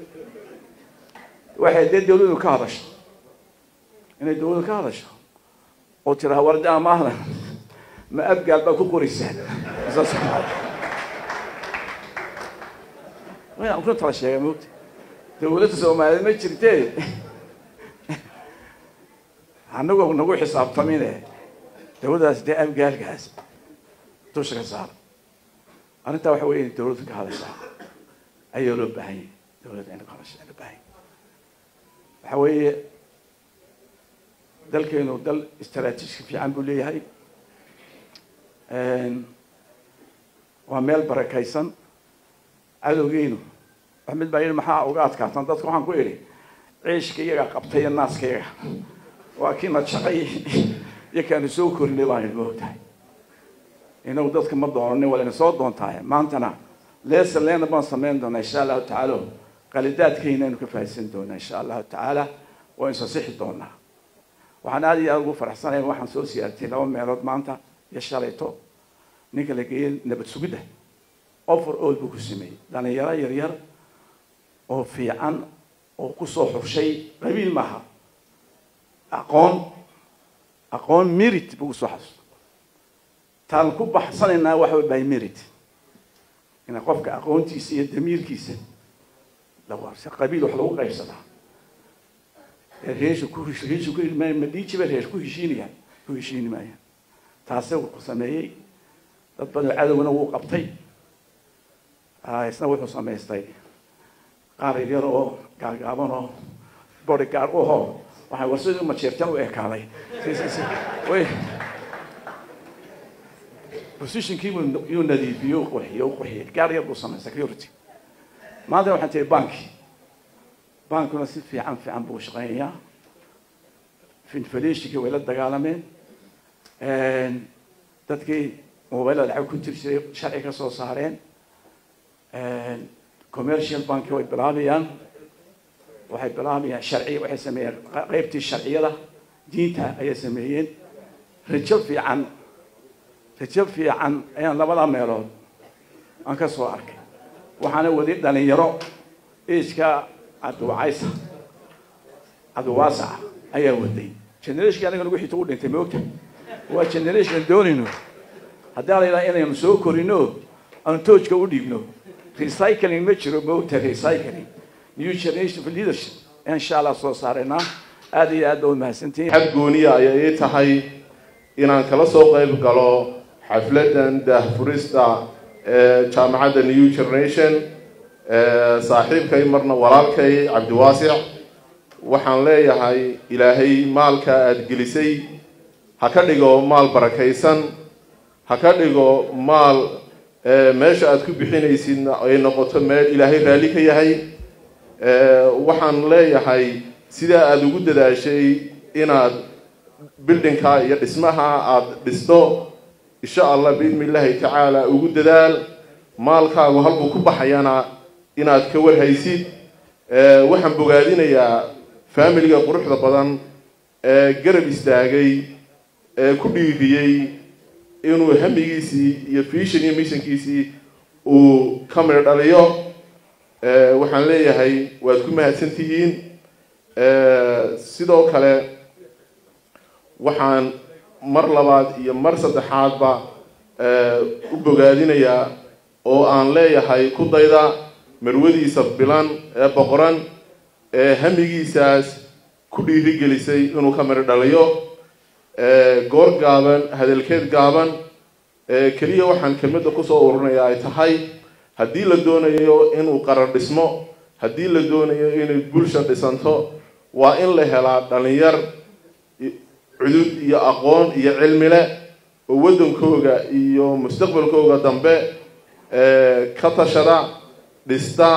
waxay dee dawladu ka hadasho inay dawladu ka hadasho oo tiraa warda amaahda ma abgaal baa ku qoraysaan wayaan runta la sheegay moogta dawladda soomaaliyeed ma jirtee anagoo nagu xisaabtamine dawladdaas dee abgaalkaas dusha ka saara arrintaa waxa weya in dawladdu ka hadashaa ayaa loo baahan yahay dawladda inay ka hadashaa loo baahan yahay waxa weeye dalkeenu dal istaraatiijka fiican buu leeyahay waa meel barakaysan cadowgeynu wax mid baa yidhi maxaa uga adkaatan dadka waxaan ku idhi ciishka iyaga qabtay iyo naaska iyaga waa kiina shaqay iyo kaanu soo korinay baan idhi moogtahay inagu dadka ma doonanin waa layna soo doontahay maantana leesa leena baan samayn doonaa insha allahu tacaala qalidaadkeyna aynu ka faahisan doonaa insha allahu tacaala waa insasixi doonaa waxaan aada iyo aada ugu faraxsanaya waxaan soo siyaartay laba meelood maanta iyo shalayto ninka la geeyey nabad sugidda offer all buu ku sameeyey dhalinyaro yaryar oo fiican oo kusoo xurshay qabiil maaha aqoon aqoon merit buu kusoo xasuusta taan ku baxsanaynaa waxa by merit ina qofka aqoontiisa iyo damiirkiisa lawarsa qabiil wax lagu qaybsadaa reesha ku reesha ku ma dhiijiba reesh ku heshiinayaan ku heshiini maayaan taasi wuxuu sameeyey dad badan cadowna wuu qabtay isna wuxuu samaystay qaar yaryar oo gaagaaban oo bodyguard u hoo waxay warsadii majeertan u ekaaday way positionkii buu yuu nadiifiyey u qurxiyey u qurxiyey gaar yar buu samaystay security maanta waxaan tihi banki bankuna si fiican fiican buu shaqeynayaa inflationkii way la dagaalameen dadkii mobilada lacag ku jiri jiray sharci ka soo saareen commercial banki way bilaabayaan waxay bilaabayaan sharci waxay sameeyeen qeybtii sharciyada diinta ayay sameeyeen rajo fiican rajo fiican ayaan labada meelood aan ka soo arkay waxaana wadi dhalinyaro iska cabdiwacaysa cabdiwaasaca ayaa waday generation aniga nagu xito u dhintay moogta waa generation doonayno haddii la yidhaha inaynu soo korino aanu toojka u dhiibno recycling ma jiro moogta recycling new generation of leadership insha allah soo saaraynaa aada iyo aad ba umahadsantihiin xad gooniya ayay ii tahay inaan kala soo qayb galo xafladan daahfurista ee jaamacadda new generation saaxiibkay marna walaalkay cabdiwaasic waxaan leeyahay ilaahay maalka aada gelisay ha ka dhigo maal barakaysan ha ka dhigo maal meesha aada ku bixinaysid ay noqoto meel ilaahay raalli ka yahay waxaan leeyahay sidaa aada ugu dadaashay inaad bildinka iyo dhismaha aada dhisto insha allah biidni illaahi tacaala ugu dadaal maalkaagu halbuu ku baxayana inaad ka warhaysid waxaan bogaadinayaa faamiliga quruxda badan ee garab istaagay ee ku dhiiriyey inuu hamigiisii iyo vision iyo missionkiisii uu ka midho dhaliyo waxaan leeyahay waad ku mahadsan tihiin sidoo kale waxaan mar labaad iyo mar saddexaadba u bogaadinayaa oo aan leeyahay ku dayda marwadiisa bilan ee boqoran ee hamigiisaas ku dhiirigelisay inuu ka midho dhaliyo goor gaaban hadalkeed gaaban keliya waxaan kelmadda kusoo ururinayaa ay tahay haddii la doonayo inuu qarar dhismo haddii la doonayo inay bulsha dhisanto waa in la helaa dhalinyar cudud iyo aqoon iyo cilmi leh oo waddankooga iyo mustaqbalkooga dambe ka tashada dhista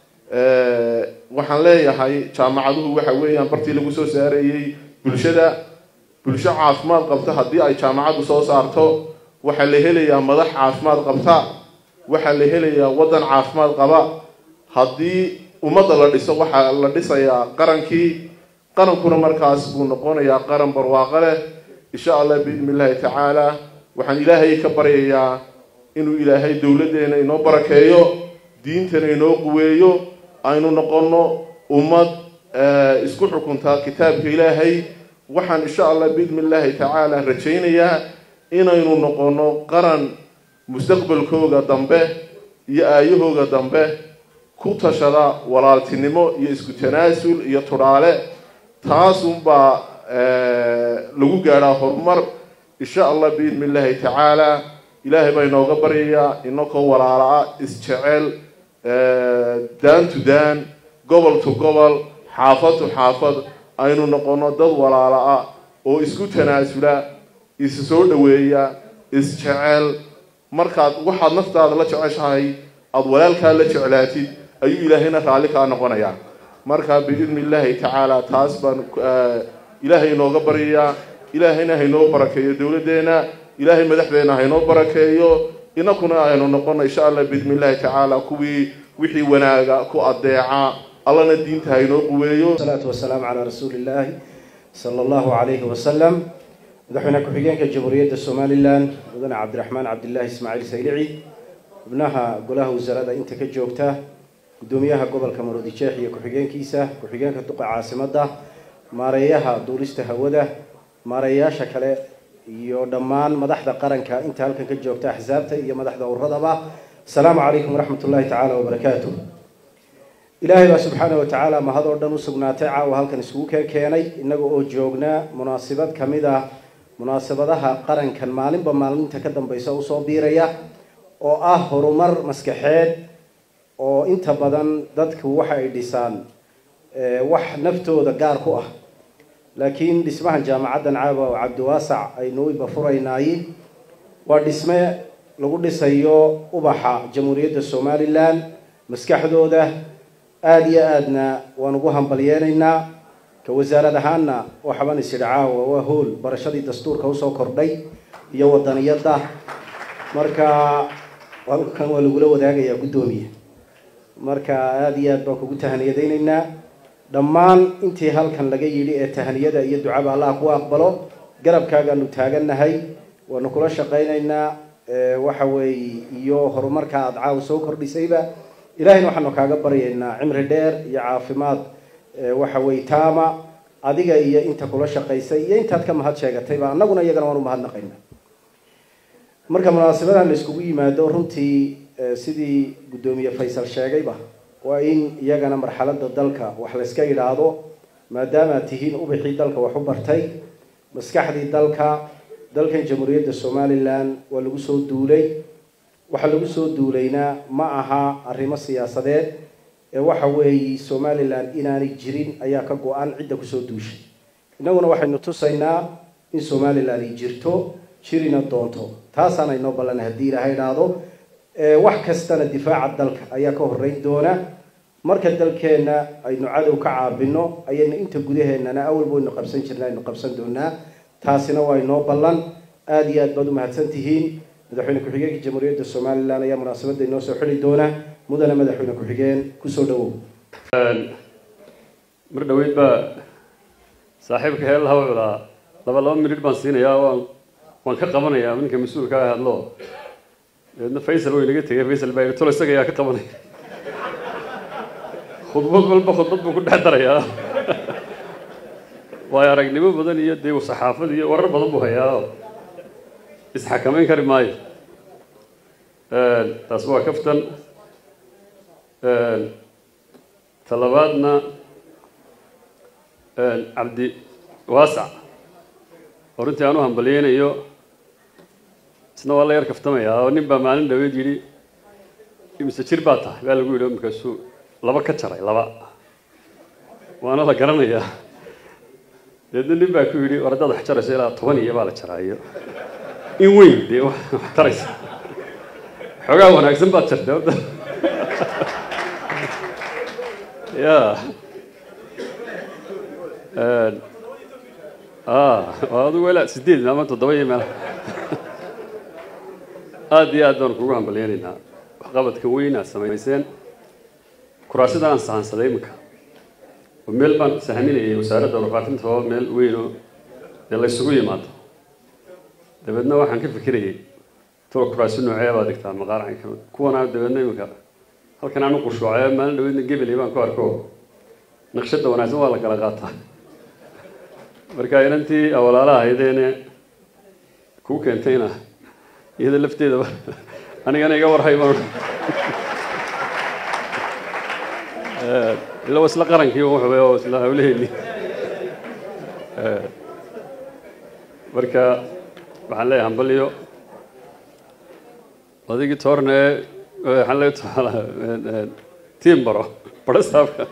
waxaan leeyahay jaamacaduhu waxa weeyaan bartii lagu soo saareeyey bulshada bulsho caafimaad qabta haddii ay jaamacaddu soo saarto waxaa la helayaa madax caafimaad qabta waxaa la helayaa waddan caafimaad qaba haddii ummadda la dhiso waxaa la dhisayaa qarankii qarankuna markaas buu noqonayaa qaran barwaaqo leh insha allah biidni illaahi tacaala waxaan ilaahay ka baryayaa inuu ilaahay dowladdeena inoo barakeeyo diintana inoo quweeyo aynu noqonno ummad isku xukuntaa kitaabka ilaahay waxaan insha allah biidni illaahi tacaala rajaynayaa inaynu noqonno qaran mustaqbalkooga dambe iyo aayahooga dambe ku tashada walaaltinimo iyo isku tanaasul iyo tudhaale taasunbaa lagu gaadhaa horumar insha allah biidni illaahi tacaala ilaahay baa inooga baryayaa inakoo walaala-a isjecel daan to daan gobol to gobol xaafad to xaafad aynu noqono dad walaala-a oo isku tanaasula isu soo dhaweeya isjecel markaad waxaad naftaada la jeceshahay aada walaalkaa la jeclaatid ayuu ilaahayna raalli kaa noqonayaa marka biidni illaahi tacaala taas baan ilaahay inooga baryayaa ilaahayna haynoo barakeeyo dowladdeena ilaahay madaxdeena haynoo barakeeyo inakuna aynu noqono insha allah biidni illaahi tacaala kuwii wixii wanaaga ku adeeca allana diinta haynoo quweeyo salaatu wasalaamu calaa rasuuli illaahi sala allahu calayhi wasalam madaxweyne ku-xigeenka jamhuuriyadda somalilan mudane cabdiraxmaan cabdilaahi ismaaciil saylici xubnaha golaha wasaarada inta ka joogta guddoomiyaha gobolka maroodijeex iyo ku-xigeenkiisa ku-xigeenka duqa caasimadda maareeyaha duulista hawada maareeyayaasha kale iyo dhammaan madaxda qaranka inta halkan ka joogta axsaabta iyo madaxda uradaba asalaamu calaykum waraxmat ullahi tacaala wabarakaatu ilaahay baa subxaana wa tacaala mahad oo dhan u sugnaatay caawa halkan isugu keen keenay innaga oo joognaa munaasabad ka mid ah munaasabadaha qarankan maalinba maalinta ka dambaysa usoo biiraya oo ah horumar maskaxeed oo inta badan dadku waxa ay dhisaan wax naftooda gaar ku ah laakiin dhismahan jaamacaddan caawa oo cabdiwaasac aynu iba furaynaay waa dhisme lagu dhisayo ubaxa jamhuuriyadda somalilan maskaxdooda aada iyo aadna waan ugu hambalyeenaynaa ka wasaarad ahaanna waxaban is idhi caawa waa hool barashadii dastuurka usoo kordhay iyo wadaniyadda marka halkan waa lagula wadaagayaa guddoomiye marka aada iyo aad baan kugu tahaniyadaynaynaa dhammaan intii halkan laga yidhi ee tahaniyada iyo ducaba allah ku aqbalo garabkaagaanu taagannahay waanu kula shaqaynaynaa waxa weeye iyo horumarka aada caawa soo kordhisayba ilahayna waxaanu kaaga baryaynaa cimri dheer iyo caafimaad waxa weye taama adiga iyo inta kula shaqaysay iyo intaad ka mahad sheegatayba annaguna iyagana waan u mahadnaqaynaa marka munaasabadan la iskugu yimaado runtii sidii guddoomiye faysal sheegayba waa in iyagana marxaladda dalka wax layska yidhaahdo maadaamaad tihiin ubixii dalka wax u bartay maskaxdii dalka dalkan jamhuuriyadda somalilan waa lagu soo duulay waxaa lagu soo duulaynaa ma aha arrimo siyaasadeed ee waxa weeye somalilan inaanay jirin ayaa ka go-an cidda kusoo duushay innaguna waxaynu tusaynaa in somalilan ay jirto jirina doonto taasaana inoo ballanay haddii ilaahay idhaahdo wax kastana difaaca dalka ayaa ka horeyn doona marka dalkeenna aynu cadow ka caabino ayaynu inta gudaheennana awalba waynu qabsan jirna aynu qabsan doonaa taasina waa inoo ballan aada iyo aad baad u mahadsan tihiin madaxweyne ku-xigeenka jamhuuriyadda somalilan ayaa munaasabadda inoo soo xili doona mudane madaxweyne ku-xigeen kusoo dhawow mar dhaweyd baa saaxiibka heel laha wuxuu lahaa laba laba minidh baan siinayaa waan waan ka qabanayaa ninka mas-uulka ah hadlo dabeedna faysal way naga tegay faysal baa yidhi tolo isaga ayaa ka qabanaya khudbad walba khudbad buu ku dhex darayaa waayo aragnimo badan iyo dee saxaafad iyo warar badan buu hayaa isxakamayn kari maayo taas waa kaftan talabaadna cabdi waasac oo runtii aan u hambalyeynayo isna waa la yar kaftamayaa oo nin baa maalin dhaweed yidhi imise jir baa tahay baa lagu yidhi oo markaasuu laba ka jaray laba waana la garanayaa deedna nin baa ku yidhi war haddaad wax jarayso ilaa toban iyo baa la jaraayo in weyn dee wax taraysa xoogaa wanaagsan baad jartay horta ya adigu ilaa sideed ama toddoba iyo meel aada iyo aad baan kugu hambalyeynaynaa waxqabadka weyn aad samayseen kuraasida aan sahansaday iminka oo meel baan sahminayay wasaaradda warfaafinta oo meel weyn oo dee la ysugu yimaado dabeedna waxaan ka fikirayay tolo kuraasi noocee baad dhigtaa maqaaracanka kuwana dabeedna iminka halkan aan u qushuucay maalin dhaweedna gebeley baan ku arko naqshadda wanaagsan waa la kala qaataa marka inantii awalaalaha ahaydeene kuu keentayna iyada lafteedaba anigana iga warhay baan ila waa isla qarankii wuxuu oo isla hawlaheenni marka waxaan leeyahay hambaliyo adigii toorne waxaan leeyahay tiimbaro barasaabka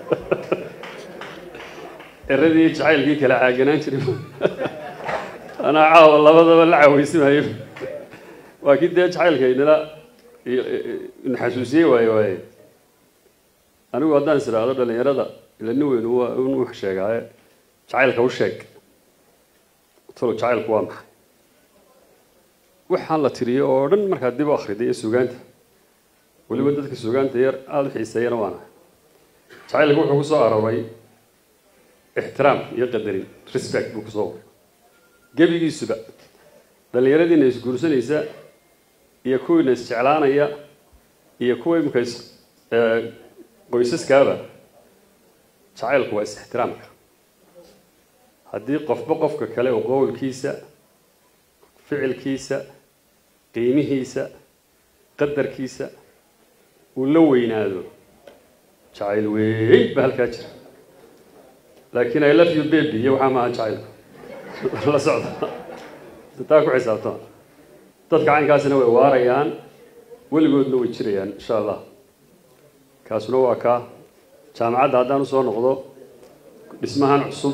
eradii jacaylkii kala caaganaan jiray anaa caawa labadaba la caaweysimayo waa kii dee jacaylka inala naxasuusiyey waaye waaye anigu haddaan is idhaahdo dhalinyarada ila nin weyn waa un wax sheegaaye jacaylka u sheeg tolo jacaylku waa maxay waxaan la tiriyo oo dhan markaad dib u akhriday iyo sugaanta weliba dadka sugaanta yar aada u xiiseeyana waana jacaylka wuxuu ku soo arooray ixtiraam iyo qadarin respect buu kusoo waray gebigiisuba dhallinyaradiina isguursanaysa iyo kuwiina isjeclaanaya iyo kuwa imika is qoysaskaaba jacaylku waa is-ixtiraamka haddii qofba qofka kale oo qowlkiisa ficilkiisa qiimihiisa qadarkiisa uu la weynaado jacayl weyn ba halkaa jira laakiin i love you baby iyo waxaa maaha jacaylku la socda taa ku xisaabtama dadka caynkaasina way waarayaan weligoodna way jirayaan insha allah kaasuna waa kaa jaamacadda haddaan usoo noqdo dhismahan cusub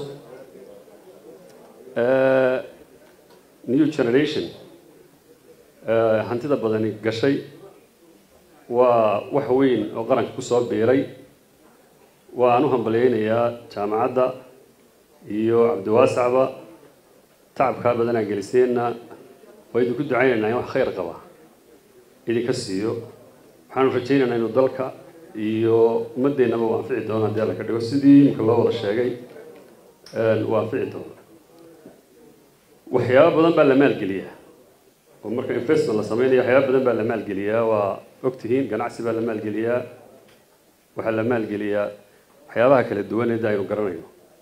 new generation hantida badani gashay waa wax weyn oo qaranka kusoo biiray waan u hambalyeynayaa jaamacadda iyo cabdiwaasacba tacabkaa badanaa geliseenna waa idinku ducaynaynaa in wax khayr qaba idinka siiyo waxaanu rajaynaynaa inuu dalka iyo ummaddeennaba u anfici doono haddii alla ka dhigo sidii imika loo wada sheegay uu anfici doono waxyaaba badan baa la maalgeliyaa oo marka investment la sameynaya waxyaaba badan baa la maalgeliyaa waa ogtihiin ganacsi baa la maalgeliyaa waxaa la maalgeliyaa waxyaabaha kala duwan ee aynu garanayno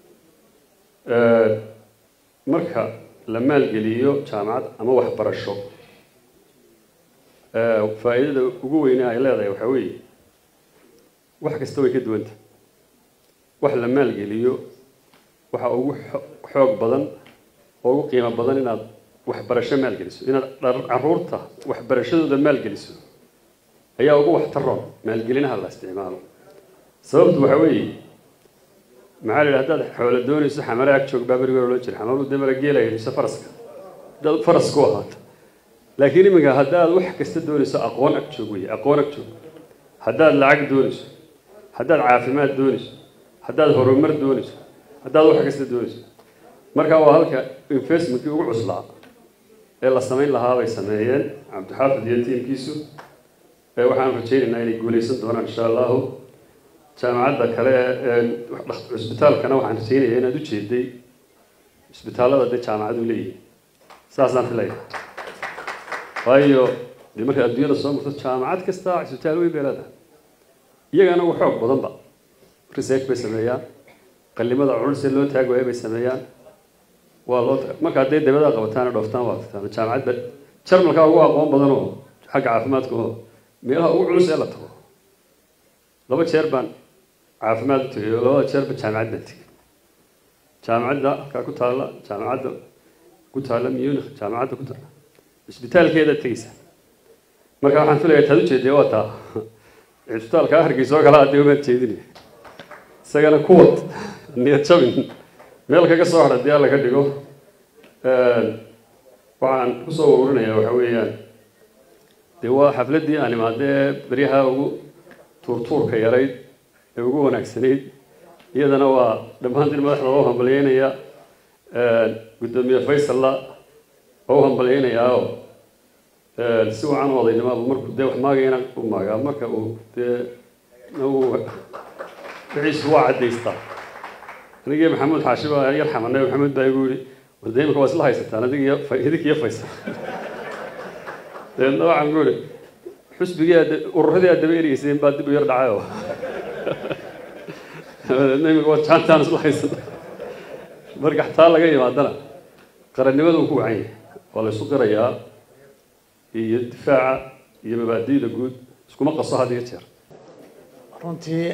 marka la maalgeliyo jaamacad ama waxbarasho faa'iidada ugu weyne ay leedahay waxaa weeye wax kasta way ka duwanta wax la maalgeliyo waxa ugu xoog badan oo ugu qiimo badan inaad waxbarasho maalgeliso inaad caruurta waxbarashadooda maalgeliso ayaa ugu waxtaroon maalgelinaha la isticmaalo sababtu waxa weeye maxaa la yidhi haddaad xoolo doonayso xamare ag joog baa berigoor loo jira xamaru dee mala geelaya mise faraska haddaad faras ku ahaato laakiin iminka haddaad wax kasta doonayso aqoon ag joog wey aqoon ag joog haddaad lacag doonayso haddaad caafimaad doonayso haddaad horumar doonayso haddaad wax kasta doonayso marka waa halka investmentkii ugu cuslaa ee la samayn lahaa bay sameeyeen cabdixaafid iyo tiimkiisu waxaan rajaynaynaa inay guuleysan doonaan insha allahu jaamacadda kale ee cusbitaalkana waxaan rajaynayaa inaad u jeeday cusbitaallada dee jaamacadu leeyihin saasaan filaya waayo dee markaad adduunyada soo marto jaamacad kasta cusbitaal weyn bay leedahay iyagana ugu xoog badanba research bay sameeyaan qalimada culus ee loo taag waaya bay sameeyaan waa loo marka hadday dabada qabataan dhooftaan waa tagtaan jaamacadda jarmalka ugu aqoon badan oo xagga caafimaadka oo meelaha ugu culus ee la tago laba jeer baan caafimaad u tegay oo labada jeerba jaamacad baan tegay jaamacadda halkaa ku taalla jaamacadda ku taalla munich jaamacadda ku taalla cisbitaalkeedaad tegeysaa marka waxaan filayaa taad ujeedee waa taa cisbitaalkaa hargeysa oo kale hadee umaad jeedinaya isagana kuwad niyad jabin meel kaga soo hadha dee alla ka dhigo waxaan kusoo ururinayaa waxa weeyaan dee waa xafladdii aan imaadee beryaha ugu tuurtuurka yarayd ee ugu wanaagsanayd iyadana waa dhammaantiin madaxda loo hambalyeynaya guddoomiye faysalla oo u hambalyeynayaa oo si wacan u odaynimaba markuu dee wax maagayna u maagaa marka uu dee uu wixiisu waa caddaystaa anigii maxamuud xaashi baa yar xamanay maxamuud baa igu yidhi warde imika waa isla haysataan adig iyo idik iyo faysal deedna waxaan ku yidhi xusbigii aad ururadii aad daba ereyseen baa dib u yar dhacay oo dabeedna imika waa jaantaan isla haysana marka xataa laga yimaadana qarannimada uu ku wacan yahay waa la isu qirayaa iyo difaaca iyo mabaadi'da guud iskuma qaso had iyo jeer runtii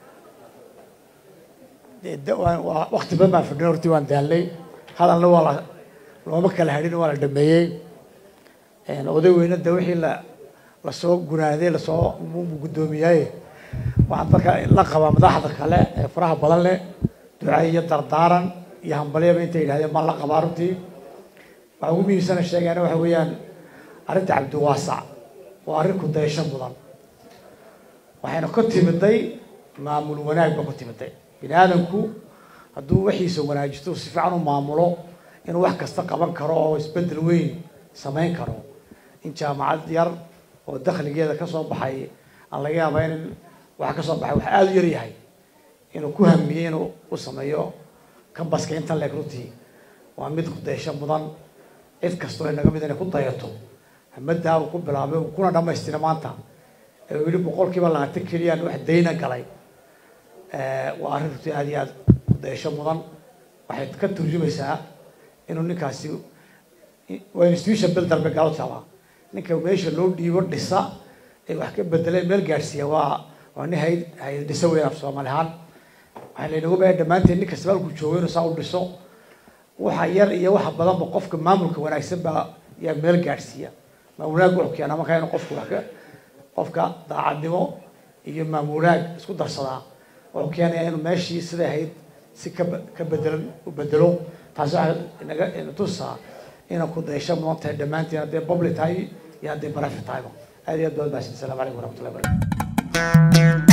waa wakti badan baan fadhin hortii waan daalnay hadalna waa la looma kala hadhin waa la dhameeyey oday weyne de wixii la lasoo gunaaday lasoo guddoomiyaaye waxaan dadka la qabaa madaxda kale ee faraha badan leh duca iyo dardaaran iyo hambalyaba intay yidhahdeen baan la qabaa runtii waxaa ugu muhiimsana sheegayana waxa weeyaan arrinta cabdiwaasac waa arrin ku dayasho mudan waxayna ka timiday maamul wanaag ba ku timiday bini aadamku hadduu waxiisa wanaajisto si fiican u maamulo inuu wax kasta qaban karo oo isbeddel weyn samayn karo in jaamacad yar oo dakhligeeda kasoo baxay aan laga yaaba in waxa kasoo baxay wax aada u yar yahay inuu ku hamiyey inuu u sameeyo kambaska inta leeg runtii waa mid ku dayasho mudan cid kastoo inaga mid inay ku dayato hamadaa uu ku bilaabay uu kuna dhamaystira maanta ee weli boqolkiiba labaatan keliyaan wax dayna galay waa arrin runtii aada iyo aada dayasho mudan waxay ka turjumaysaa inuu ninkaasi waa institution builder bay galo taabaa ninka meesha loo dhiibo dhisa ee wax ka bedeleen meel gaadhsiiya waa waa nin hay hay dhisa weyn af soomaali ahaan waxaa laynagu baya dhammaanteen nin kastaba halkuu joogo inuu saa u dhiso waxa yar iyo waxa badanba qofka maamulka wanaagsan baa yaa meel gaadhsiiya maamulaag wuxuu keenaa markaa inuu qofku wax ka qofka daacadnimo iyo maamulaag isku darsadaa wuxuu keenayaa inuu meeshii siday ahayd si ka ka bedelan u bedelo taasi waxaa inaga ina tusaa inay ku daysho mudan tahay dhammaantiin hadday public tahay iyo hadday private tahayba aad iyo aad baad mahadsan asalaamu calaykum waraxmatullahi wabarakatu